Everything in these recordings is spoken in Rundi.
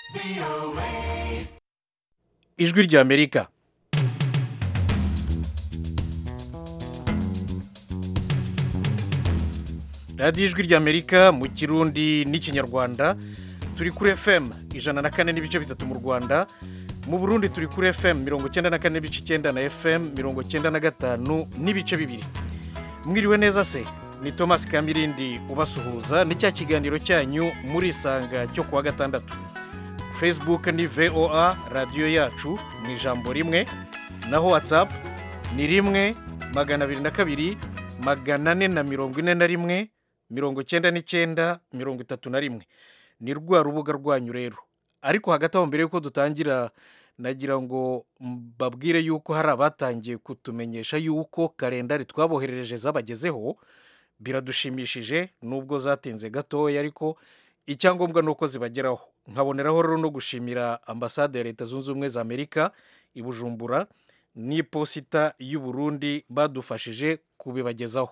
ijwi ry'amerika radiyo ijwi ry'amerika mu kirundi n'ikinyarwanda turi kuri fm ijana na kane n'ibice bitatu mu rwanda mu burundi turi kuri fm mirongo icyenda na kane n'ibice icyenda na fm mirongo icyenda na gatanu n'ibice bibiri mwiriwe neza se ni thomas kamirindi ubasuhuza ni cya kiganiro cyanyu muri isanga cyo kuwa gatandatu facebook ni voa radiyo yacu mu ijambo rimwe naho whatsapp ni rimwe magana abiri na kabiri magana ane na mirongo ine na rimwe mirongo icyenda n'icyenda mirongo itatu na rimwe ni rwa rubuga rwanyu rero ariko hagati aho mbere y'uko dutangira nagira ngo mbabwire yuko hari abatangiye kutumenyesha yuko kalendari twaboherereje zabagezeho biradushimishije nubwo zatinze gatoya ariko icyangombwa ni uko zibageraho nkaboneraho rero no gushimira ambasade ya leta zunze ubumwe za amerika i bujumbura n'iposita y'u Burundi badufashije kubibagezaho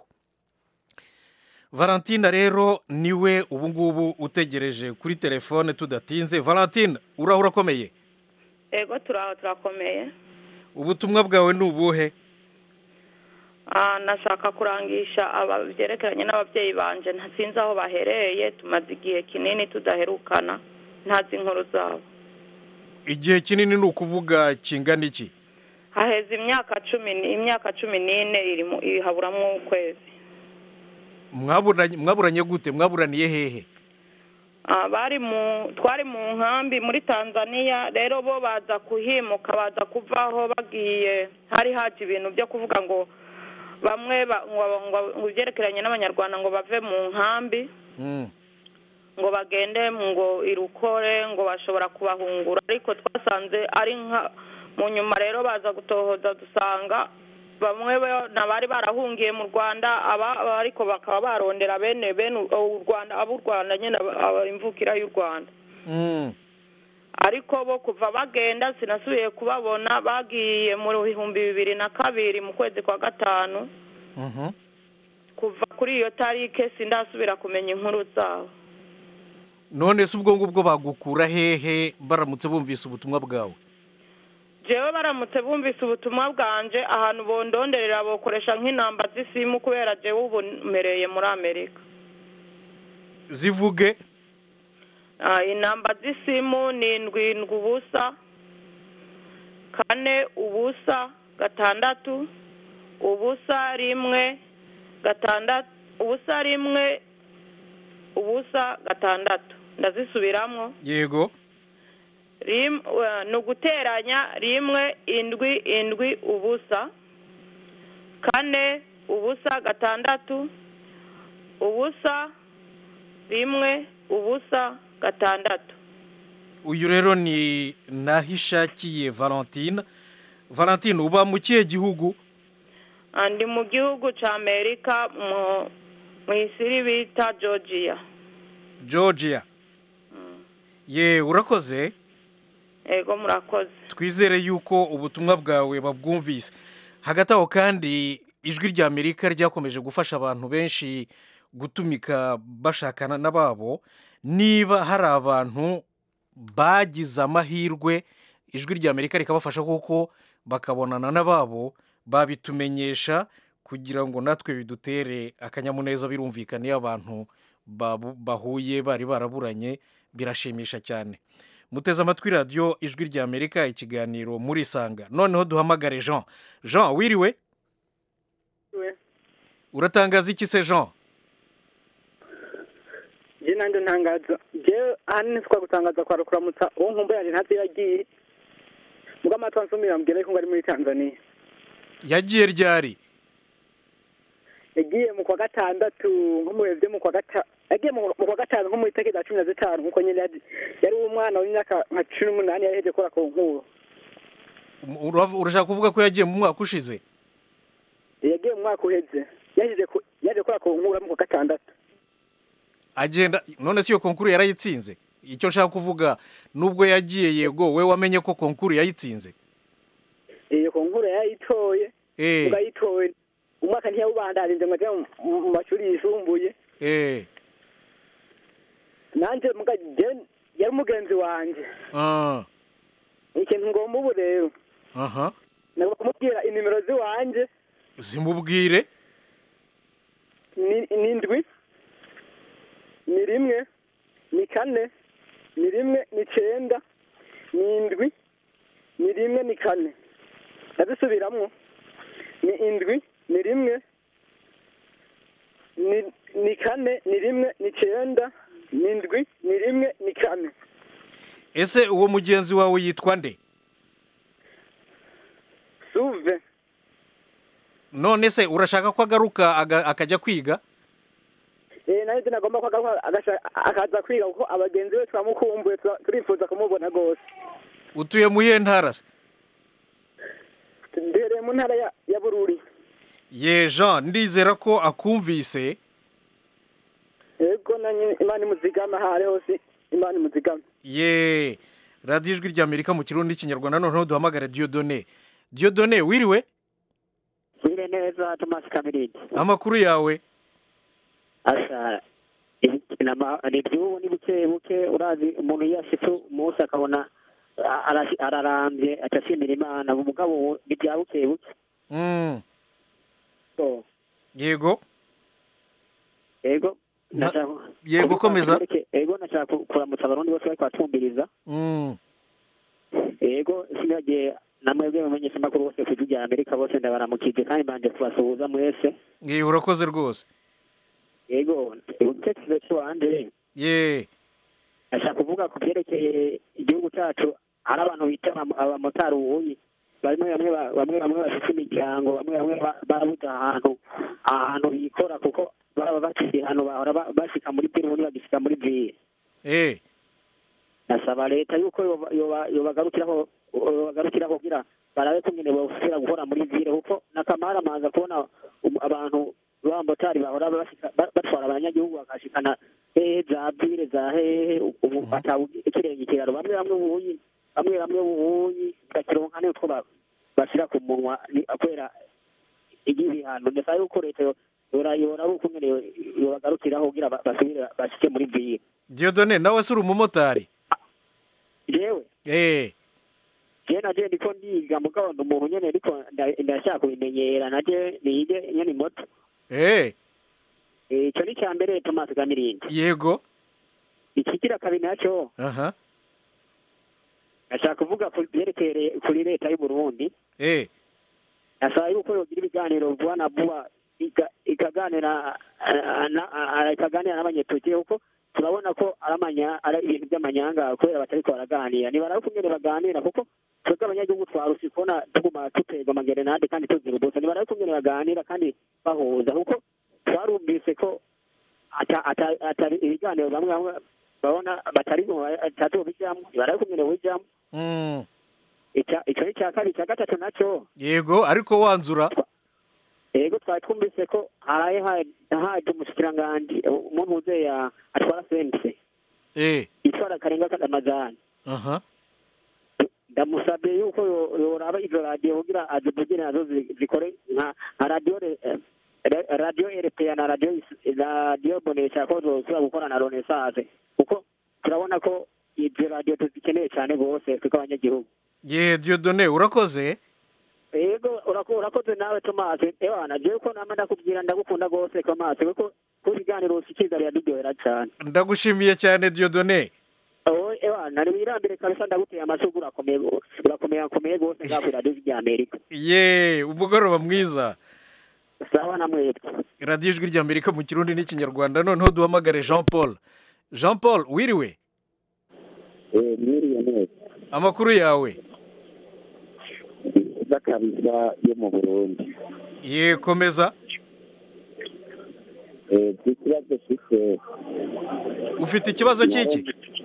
valentina rero niwe ubu ngubu utegereje kuri telefone tudatinze valentine uraho urakomeye ego turaho turakomeye ubutumwa bwawe ni ubuhe Ah, nashaka kurangisha aba byerekeranye n'ababyeyi banje ntasinzi aho bahereye tumaze igihe kinini tudaherukana ntazi inkuru zabo igihe kinini ni ukuvuga kingana iki haheze imyaka cumi ni- imyaka cumi n'ine iri mu- ihaburamwo ukwezi mwaburanye mwaburanye gute mwaburaniye hehe Ah, bari mu twari mu nkambi muri tanzania rero bo baza kuhimuka baza kuvaho bagiye hari haje ibintu byo kuvuga ngo bamwe ba- ngo- ngo- ngo ibyerekeranye n'abanyarwanda ngo bave mu nkambi Mm. ngo bagende ngo irukore ngo bashobora kubahungura ariko twasanze ari nka mu nyuma rero baza gutohoza dusanga bamwe bo- n'abari barahungiye mu rwanda aba ariko bakaba barondera bene bene u u rwanda ab'u rwanda nyine aba- aba- imvukira y'u rwanda Mm. ariko bo kuva bagenda sinasubiye kubabona bagiye mu bihumbi bibiri na kabiri mu kwezi kwa gatanu Mhm. kuva kuri iyo tarike sindasubira kumenya inkuru zabo none se ubwo ngubwo bagukura hehe baramutse bumvise ubutumwa bwawe jewe baramutse bumvise ubutumwa bwanje ahantu bondonderera bokoresha nk'inamba z'isimu kubera jewe ubu mpereye muri amerika zivuge Ah, inamba z'isimu ni indwi indwi ubusa kane ubusa gatandatu ubusa rimwe gatandatu ubusa rimwe ubusa gatandatu ndazisubiramwo yego rim eh, ni uguteranya rimwe indwi indwi ubusa kane ubusa gatandatu ubusa rimwe ubusa gatandatu uyu rero ni nahishakiye valentine valentine uba mu kihe gihugu Ah, ndi mu gihugu ca amerika mu mu isiri bita georgia georgia ye urakoze ego murakoze twizere yuko ubutumwa bwawe babwumvise hagati aho kandi ijwi rya amerika ryakomeje gufasha abantu benshi gutumika bashakana n'ababo niba hari abantu bagize amahirwe ijwi rya amerika rikabafasha kuko bakabonana n'ababo babitumenyesha kugira ngo natwe bidutere akanyamuneza birumvikana iyo abantu babu- bahuye bari baraburanye birashimisha cyane muteze amatwi radiyo ijwi rya amerika ikiganiro muri isanga noneho duhamagare jean jean wiriwe uratangaza iki se jean je nanjye ntangaza jewe ahanini sikwa gutangaza kwa kuramutsa uwo nkumva yanjye ntazi iyo yagiye muga amatwi ansumira mbwira yuko ngo ari muri tanzania yagiye ryari yagiye mu kwa gatandatu nko mu bihe byo mu kwa gatanu yagiye mu mu kwa gatanu nko mu itariki za cumi na zitanu nkuko nyine yari yari umwana w'imyaka nka cumi n'umunani yari yaheje gukora ku nkuru Urav- urashaka kuvuga ko yagiye mu mwaka ushize yagiye mu mwaka uheze yaheje ku- yaje gukora ku nkuru mu kwa gatandatu agenda none si iyo konkuru yarayitsinze icyo nshaka kuvuga nubwo yagiye yego we wamenye ko konkuru yayitsinze iyo ku nkuru yayitoye Eh. muga yitoye umwaka ntiyawubandarinze ngo ajye mu- mu mu mashuri yisumbuye eh nanjye muga je yari nk'umugenzi wanjye Ah, ikintu ngomba ubu rero aha nagomba kumubwira inimero z'iwanjye zimubwire ni ni indwi ni rimwe ni kane ni rimwe ni icyenda ni indwi ni rimwe ni kane ndazisubiramwo ni indwi ni rimwe ni ni kane ni rimwe ni icyenda ni indwi ni rimwe ni kane ese uwo mugenzi wawe yitwa nde suve none se urashaka ko agaruka aga- akajya kwiga eh nayo nagomba ko agaruka agasha- akaza kwiga kuko abagenzi be turamukumbuye tura- turifuza kumubona rwose utuye mu iyihe ntara se duhereye mu ntara ya ya bururi ye jean ndizera ko akumvise yego na nyine imana imuzigama aho ari hose imana imuzigama ye radiyo ijwi ry'amerika mu kirundi n'ikinyarwanda noneho duhamagare diyodone diyodone wiriwe wire neza tomasi kamirindi amakuru yawe asa ni iby'ubu ni buke buke urazi umuntu iyo ashitse umunsi akabona a- arashi- ararambye atashimira imana umugabo ubu ni bya buke buke Mm, So, yego yego Na- nashaka- yego, kuvuga komeza. kereke- yego nashaka ku- kuramutsa abarundi bose bariko batwumviriza Mm, yego sinagiye namwebwe mumenyesha amakuru bose ku ijwi rya amerika bose ndabaramukije kandi mbanje kubasuhuza mwese ye urakoze rwose yego igitekerezo cy'iwanje ye ashaka kuvuga ku byerekeye igihugu cyacu hari abantu bita abam- abamotari ubuyi bamwe bamwe ba- bamwe bamwe bafite imiryango bamwe bamwe ba- barabuze ahantu ahantu bikora kuko baba bafite ahantu bahora ba- bashika muri biro ubundi bagishika muri vire eh nasaba leta yuko yoba- yoba- yobagarukiraho yobagarukiraho kugira barabe ko nyine bosubira gukora muri vire kuko nakamara amaza kubona um- abantu b'abamotari bahora bashika- ba- batwara abanyagihugu bakashikana hehe za vire za hehe ubu atabu ikirenge ikiraro bamwe bamwe ubuyi bamwe bamwe ubuyi bakironka n'utwo ba- bashira ku munwa ni- kubera igihano ndasaba yuko leta yo- yora yoraba uko nyine yo- yobagarukiraho kugira ba- basubire bashike muri vire diyodone nawe se uri umumotari jewe eh je naje ndiko ndiga mugabo ndi umuntu nyene ariko nda- ndashaka kubimenyera naje nige nyene moto eh Eh, ico ni ca mbere tomasi kamirindi yego ikigira kabiri naco aha nashaka kuvuga ku vyerekeye kuri leta y'uburundi eh nasaba yuko yogira ibiganiro vuba na vuba iga- ikaganira ah, na- ah, ikaganira n'abanyetukiye kuko turabona ko ari amanya ari ibintu by'amanyanga kubera batariko baraganira nibarabe kungene baganira kuko twebwe abanyagihugu twarusi kubona tuguma duterwa amagerenade kandi tuzira ubusa nibarabe kungene baganira kandi bahuza kuko twarumvise ko ata- ata- atari ibiganiro bamwe bamwe babona batari batazobijamwo nibarabe kungene bijamwo mm, Ica- ico ni ica kabiri ica gatatu naco yego ariko wanzura yego twari twumvise ko haraye ha- haje umushikiranganji umuntu uzeya atwara sense eh itwara karenga kadamazani aha ndamusabye yuko yo- yoraba izo radiyo kugira azivugire nazo zi- zikore nka nka radiyo re- eh, re- radiyo erepeya na radiyo is- radiyo bonesha ko zosubira gukora na renaissance kuko turabona ko izo radiyo tuzikeneye cyane rwose twebwe abanyagihugu ye diyodone urakoze yego urako- urakoze nawe tomasi ewana jewe ko nama ndakubwira ndagukunda rwose tomasi kuko ku biganiro ushikiriza biraduryohera cyane ndagushimiye cyane diyodone Oh, ewana ni wirambire kabisa ndaguteye amasugu urakomeye go- urakomeye akomeye rwose ngaho kuri radiyo rya amerika ye umugoroba mwiza sawa na mwebwe radiyo ijwi ry'amerika mu kirundi n'ikinyarwanda noneho duhamagare jean paul jean paul wiriwe mwiriwe neza amakuru yawe nziza kabisa yo mu burundi ye komeza Eh, ikibazo mfite ufite ikibazo cy'iki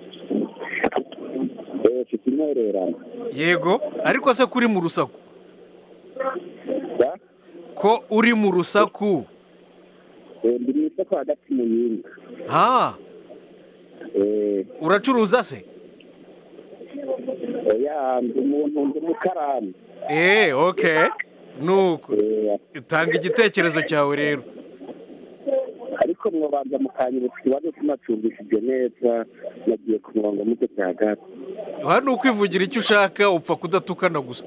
Eh, mfite intererano yego ariko se kuri mu rusaku Ya? ko uri mu rusaku Eh, ndi mu isoko hagati mu yindi ha Eh, uracuruza se oya ndi umuntu ndi umukarani eee oke nuko Eh, tanga igitekerezo cyawe rero ariko mwabanza mukanyibutsa ikibazo tunacumbishije neza nagiye ku murongo mugeze hagati hano ukwivugira icyo ushaka upfa kudatukana gusa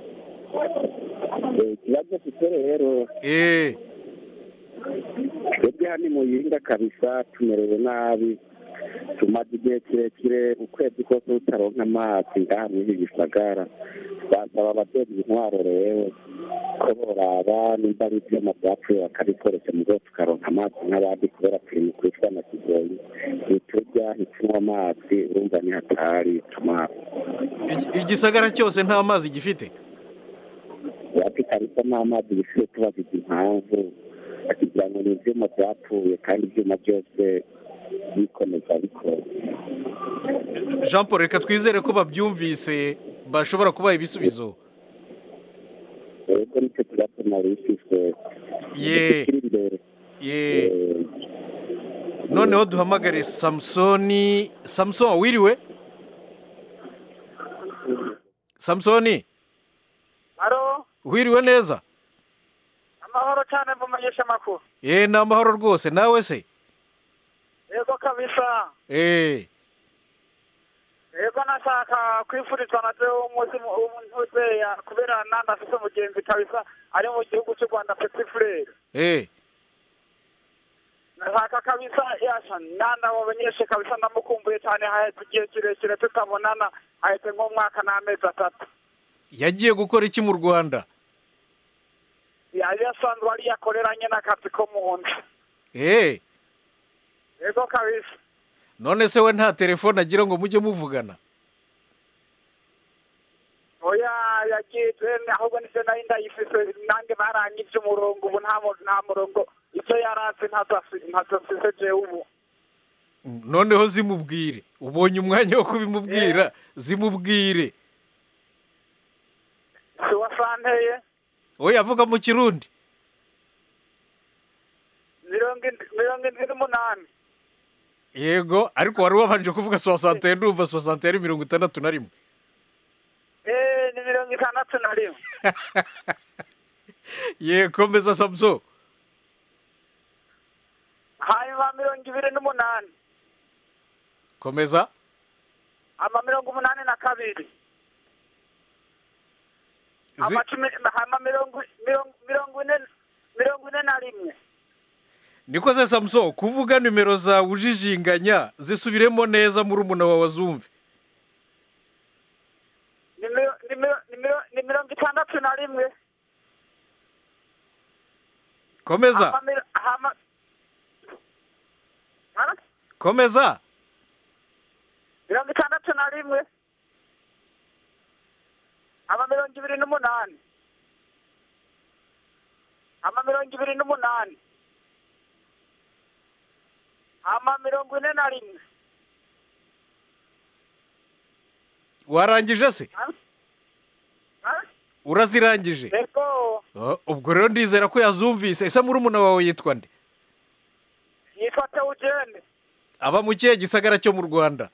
Eh, ikibazo mfite rero eee twebwe hano muyinga kabisa tumerewe nabi tumaze igihe kirekire ukwezi kose tutaronka amazi ngaha muri ibi gisagara twasaba ababyeyi intwaro rero ko boraba nimba ari ibyuma byapfuye bakabikoresha mu rwego tukaronka amazi nk'abandi kubera turi mu kwicwa na kigoyi ntiturya ntitunywa amazi urumva ni hatari tuma igisagara cyose nta mazi gifite wapi kabisa n'amazi bisigaye tubaza impamvu kugira ngo ni ibyuma byapfuye kandi ibyuma byose bikomeza bikora jean paul reka twizere ko babyumvise bashobora kubaha ibisubizo rero nicyo kibazo nari ifise ye kiri imbere ye Eh, noneho duhamagare samusoni samuson wiriwe samusoni haro wiriwe neza amahoro cyane mvumenyesha amakuru ye ni amahoro rwose nawe se yego kabisa eee yego nashaka kwifurizwa na byo umunsi w'umuzeya kubera nandi afite umugenzi kabisa ari mu gihugu cy'u rwanda peti furere eee nashaka kabisa yasha nanda wabonyeshe kabisa ndamukumbuye cyane hahetse igihe kirekire tutabonana hahetse nk'umwaka n'amezi atatu yagiye gukora iki mu rwanda yari asanzwe ari yakoreranye n'akazi ko mu nzu eee yego kabisa none se we nta telefone agira ngo mujye muvugana oya yagiye ahubwo nise nari ndayifise nange barangije umurongo ubu nta mu- nta murongo icyo yaratse ntazasize jewe ubu noneho zimubwire ubonye umwanya wo kubimubwira zimubwire si wasanteye we avuga mu kirundi mirongo indi- mirongo indwi n'umunani yego ariko wari wabanje kuvuga soixante ndumva soixante yari mirongo itandatu na rimwe eee ni mirongo itandatu na rimwe ye komeza samuso hanyuma mirongo ibiri n'umunani komeza ama mirongo umunani na kabiri Zi- ama cumi ama mirongo mirongo mirongo ine mirongo ine na rimwe niko se samuso kuvuga nimero zawe ujijinganya zisubiremo neza muri umuna wawe azumve ni miro- ni miro- ni miro- ni mirongo itandatu na rimwe komeza ama miro- ama Ha? komeza mirongo itandatu na rimwe ama mirongo ibiri n'umunani ama mirongo ibiri n'umunani ama mirongo ine na rimwe warangije se Ha? Ha? urazirangije yego Oh, ubwo rero ndizera ko yazumvise ese muri umuna wawe yitwa nde yitwa teugene aba mu kihe gisagara cyo mu rwanda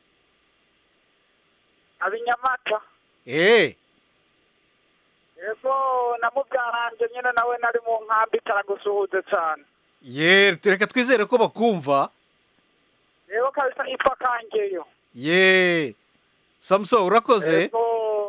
abinyamata eee yego namubyaranje nyine nawe nari mu nkambi itaragusuhuze cyane ye reka twizere ko bakumva yego kabisa yitwa kangeyo ye samuso urakoze yego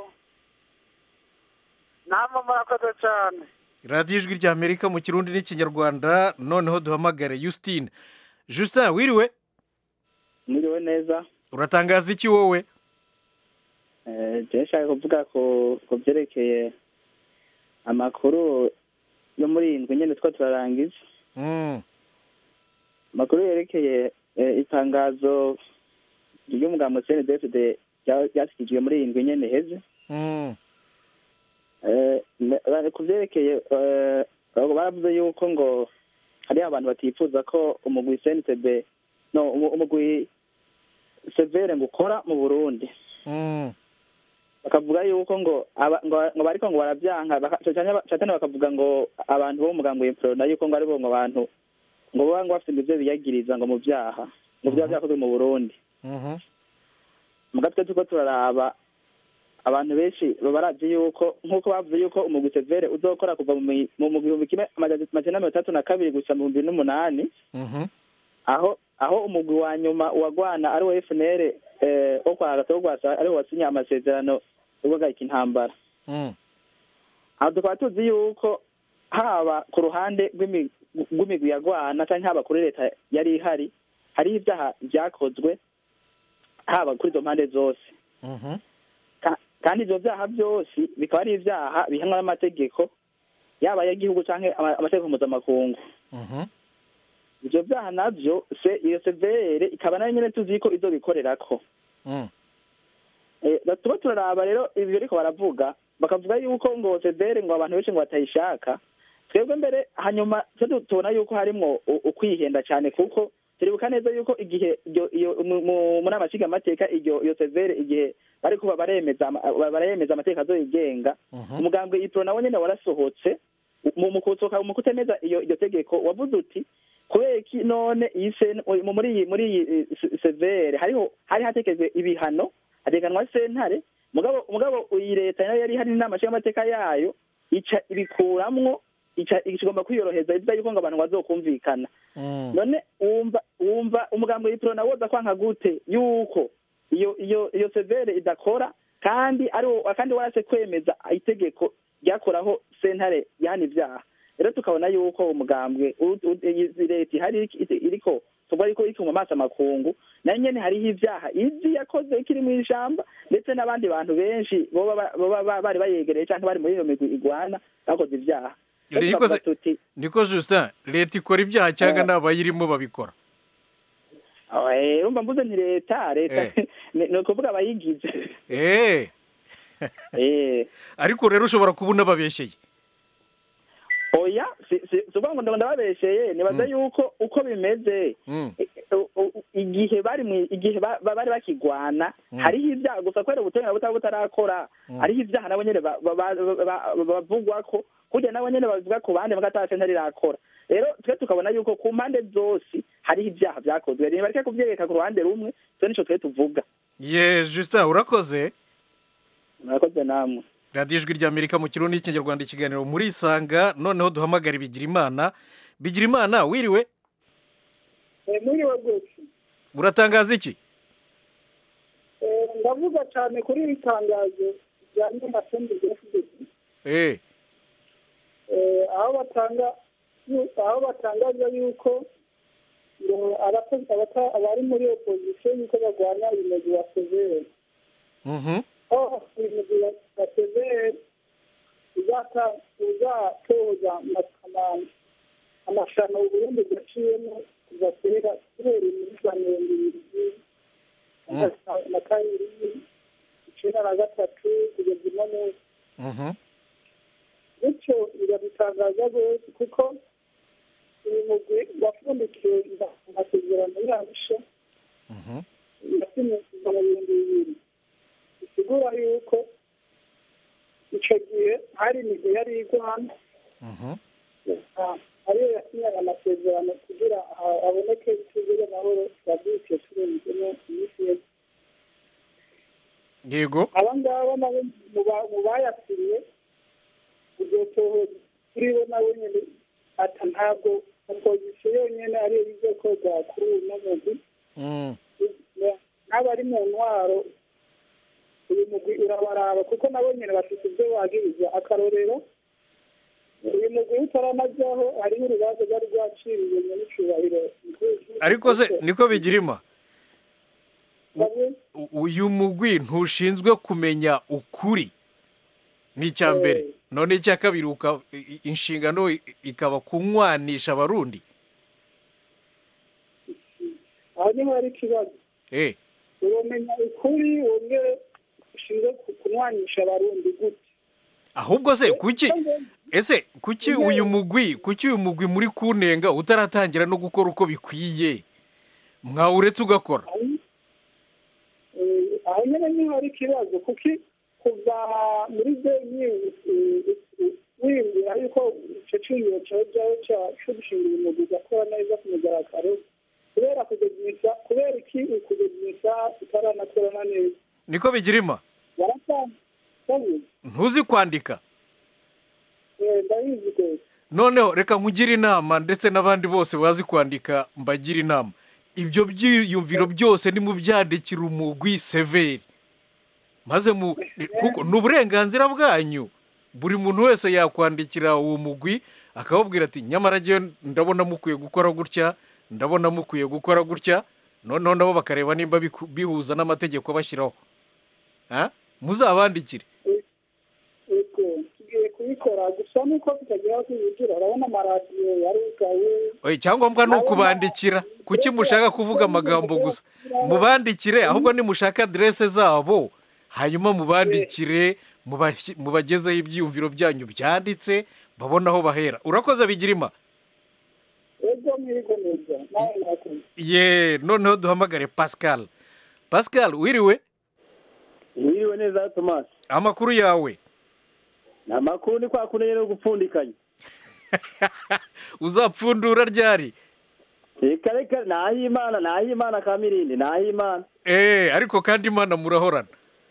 namwe murakoze cyane radiyo ijwi rya amerika mu kirundi n'ikinyarwanda noneho duhamagare Justine Justin wiriwe mwiriwe neza uratangaza iki wowe Eh, je nshaka kuvuga ku ku byerekeye amakuru yo muri iyi ndwi nyine two turarangiza Mm, amakuru yerekeye eh, itangazo ry'umugambo cndfd ryashyikirijwe muri iyi ndwi nyine heze mm, Eh, ne- ku byerekeye eh, baravuze yuko ngo hariho abantu batifuza ko umugwi cntb no umu- umugwi severe ngo ukora mu burundi mm, bakavuga yuko ngo aba- ngo ngo bariko ngo barabyanka baka- cyane cyane bakavuga ngo abantu bo mu mugambo w'imporona yuko ngo aribo ngo abantu ngo baba ngo bafite ibyo biyagiriza ngo mu byaha ngo byaba byakozwe mu burundi mhm, muga twe turiko turaraba abantu benshi baba barazi yuko nk'uko bavuze yuko umugwi severe uzokora kuva mu mi- mu mu gihumbi kimwe amajana amajana mirongo itandatu na kabiri gusa mu bihumbi bibiri n'umunani Mhm. aho aho umugwi wa nyuma wagwana ari wo FNL eh, wo kwa Agathon Rwasa ariwo wasinye amasezerano yo guhagarika intambara Mm. aho tukaba tuzi yuko haba ku ruhande rw'imi- rw'imigwi yagwana cyangwa haba kuri leta yari ihari hariho ibyaha byakozwe haba kuri izo mpande zose Mhm. Ka- kandi ibyo byaha byose bikaba ari ibyaha bihanwa n'amategeko yaba ay'igihugu cyangwa ama- amategeko mpuzamakungu Mhm. ibyo byaha nabyo se iyo severe ikaba nayo nyine tuzi ko izo bikorerako Mm. Eh, tuba turaraba rero ibyo ariko baravuga bakavuga yuko ngo severe ngo abantu benshi ngo batayishaka twebwe mbere hanyuma twe tu- tubona yuko harimwo u- ukwihenda cyane kuko turibuka neza yuko igihe iryo- iyo mu- mu- mu nama nshingamateka iryo iyo severe igihe bari kuba baremeza ama- baremeza amategeko azoyigenga Mhm. umugambwe ipro nawe nyine warasohotse mu mu kusohoka mu kutemeza iyo iryo tegeko wavuze uti kubera iki none iyi sen- mu- muri iyi muri iyi eh, se- severe hariho hari hatekezwe ibihano hateganwa sentare mugabo mugabo iyi leta nayo yari hari n'inama nshingamateka yayo ica ibikuramwo ica igomba kwiyoroheza ivuga yuko ngo abantu bazokumvikana Mm. none wumva wumva umugambi w'ipiro nawe woza kwanka gute yuko iyo iyo iyo severe idakora kandi ari wo- kandi warase kwemeza itegeko ryakoraho sentare yahana ibyaha rero tukabona yuko umugambwe u- u- iyi leta ihari iri- iriko tuvuga yuko iri mu maso amakungu nayo nyene hariho ibyaha izi yakoze ikiri mu ijamba ndetse n'abandi bantu benshi boba ba- boba ba- bari bayegereye cyangwa bari muri iyo migwi igwana bakoze ibyaha Rero Niko se- tukavuga tuti niko justin leta ikora ibyaha cyangwa n'abayirimo babikora Eh, urumva mvuze nti leta leta Eh. ni ni ukuvuga abayigize Eh. Eh, ariko rero ushobora kuba unababeshyeye oya si si si ukuvuga ngo ndabona ndababesheye nibaza yuko uko bimeze Mm. i- u- u- igihe bari mu igihe ba- ba- bari bakigwana hariho ibyaha gusa kubera ubutabera butaba butarakora hariho ibyaha nabo nyene ba- ba- ba- ba- ba- bavugwa ko kurya nabo nyene bavuga ku bandi bagataha sentare irakora rero twe tukabona yuko ku mpande zose hariho ibyaha vyakozwe ntibareke kuvyereka ku ruhande rumwe twe nico twe tuvuga ye justin urakoze murakoze namwe radiyo ijwi ry'amerika mu kirundi n'ikinyarwanda ikiganiro muri isanga noneho duhamagara bigira imana bigira imana wiriwe muriwe rwose uratangaza iki Eh, ndavuga cyane kuri iri tangazo rijyanye na senderi efuperi eh aho batanga aho batangaza yuko ngo abakozi abata- abari muri opozisiyo yuko barwanya umugwi wa severi mhm aho uyu mugwi wa- wa severi uzata- uzatoza ama- ama- amashano uburundi bwaciyemo kuva kera kubera imyitwarire ibiri na kabiri icyenda na gatatu kugeza uno munsi mhm bityo birabitangaza rwose kuko uyu mugwi wapfundikiwe amasezerano yarusha mhm yasinye kuva mu bihumbi bibiri bisigura yuko icyo gihe hari imigwi yari igwana mhm ah, ariyo yasinyaga amasezerano kugira ha- haboneke ituze ry'amahoro yabyukiye turenzemo iminsi yose yego aba ngaba nabo mu ba- mu bayasinye uzotohoza kuri bo nawe nyine ata ntabwo opozisiyo yonyine ariyo izokorwa kuri uyu mugwi Mm. n'abari mu ntwaro uyu mugwi urabaraba kuko nabo nyine bafite ibyo wagiriza akarorero uyu mugwi utaranajyaho hariho urubanza rwari rwaciriwe nyamicubahiro ariko se niko bigirima U- uyu mugwi ntushinzwe kumenya ukuri ni icya mbere none icya kabiri uka- i- i- inshingano i- ikaba kunywanisha abarundi aho niho hari ikibazo eh uromenya ukuri wongere ushinzwe ku- kunywanisha abarundi gute ahubwo se kuki ese kuki uyu mugwi kuki uyu mugwi muri kunenga utaratangira no gukora uko bikwiye mwawuretse ugakora Eh, aho nyine niho hari ikibazo kuko kuva muri benyi wiyumvira yuko icyo cyumviro cyawe cyawe cyo gushinga uyu mugwi ugakora neza ku mugaragaro kubera kugeza kubera iki kugeza utaranakora neza niko bigirima waratanga ntuzi kwandika Eh, ndabizi rwose noneho reka nkugire inama ndetse n'abandi bose bazi kwandika mbagire inama ibyo byiyumviro byose nimubyandikira umugwi severi maze mu kuko ni uburenganzira bwanyu buri muntu wese yakwandikira uwo mugwi akawubwira ati nyamara njyewe ndabona mukwiye gukora gutya ndabona mukwiye gukora gutya noneho nabo bakareba nimba biku- bihuza n'amategeko bashyiraho Ha? muzabandikire yego tugiye kubikora gusa nuko tutagira aho tubigira urabona amaradiyo yarugaye Oye, icyangombwa ni ukubandikira kuki mushaka kuvuga amagambo gusa mubandikire ahubwo nimushaka aderese zabo hanyuma mubandikire mubashyi- mubagezeho ibyiyumviro byanyu byanditse babone aho bahera urakoze bigirima ego mwigo neza nawe murakoze ye noneho duhamagare pascal pascal wiriwe wiriwe neza tomasi amakuru yawe ni amakuru ni kwa kundi rero gupfundikanya uzapfundura ryari reka reka ni ah'imana ni ah'imana ka mirindi ni ah'imana eee ariko kandi imana murahorana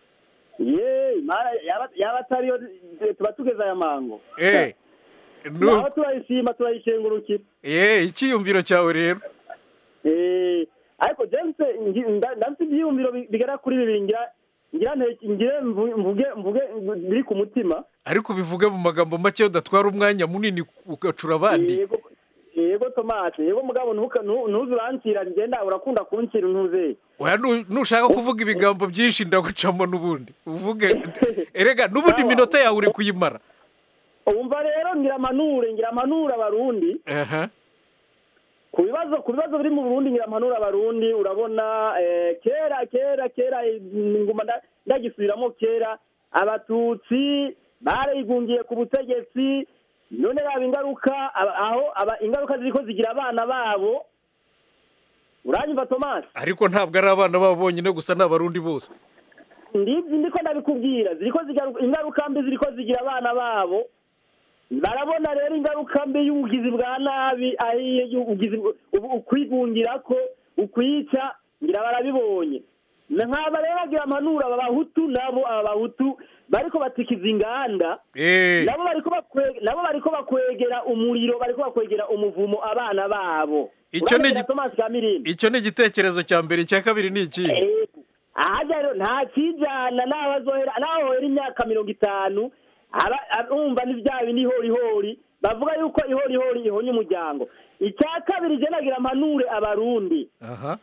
ye imana yaba yaba atariyo tuba tugeze aya mango eee naho turayishima turayishengurukira eee icyiyumviro cyawe rero Eh, ariko james ngi- nda- ndafite ibyiyumviro bi- bigera kuri bibiri ngira ngira nte- ngire mvu- mvuge mvuge biri ku mutima ariko bivuge mu magambo make udatwara umwanya munini ugacura abandi yego yego tomasi yego mugabo ntuka- ntu- ntuze urancira ngenda urakunda kuncira ntuze oya nu- nushaka kuvuga ibigambo byinshi ndagucamo n'ubundi uvuge erega n'ubundi iminota yawe uri kuyimara umva rero ngira amanure ngira amanure abarundi aha ku bibazo ku bibazo biri mu burundi ngira amanure abarundi urabona eh, kera kera kera eh, nguma nda- ndagisubiramo kera abatutsi barigungiye ku butegetsi none raba ingaruka aba- aho aba ingaruka ziriko zigira abana babo uranyumva tomasi ariko ntabwo ari abana babo bonyine gusa ni abarundi bose ndibyo ndiko ndabikubwira ziriko zigaruka ingaruka mbi ziriko zigira abana babo barabona rero ingaruka mbi y'ubugizi bwa nabi ahiye y'ubugizi ubu- ukwigungira ko ukwica ngira barabibonye nkaba rero bagira amanura aba bahutu nabo aba bahutu bariko batikiza inganda eee nabo bariko bakwe- nabo bariko bakwegera umuriro bariko bakwegera umuvumo abana babo Icyo ni Urabegera igiti- Thomas Kamirindi icyo ni igitekerezo cya mbere icya kabiri ni ikihe Eh, ahajya rero nta kijyana n'aho azohera n'aho hohera imyaka mirongo itanu aba- aba- umva ni bya bindi ihorihori bavuga yuko ihorihori ihonya umuryango icya kabiri je nagira mpanure abarundi aha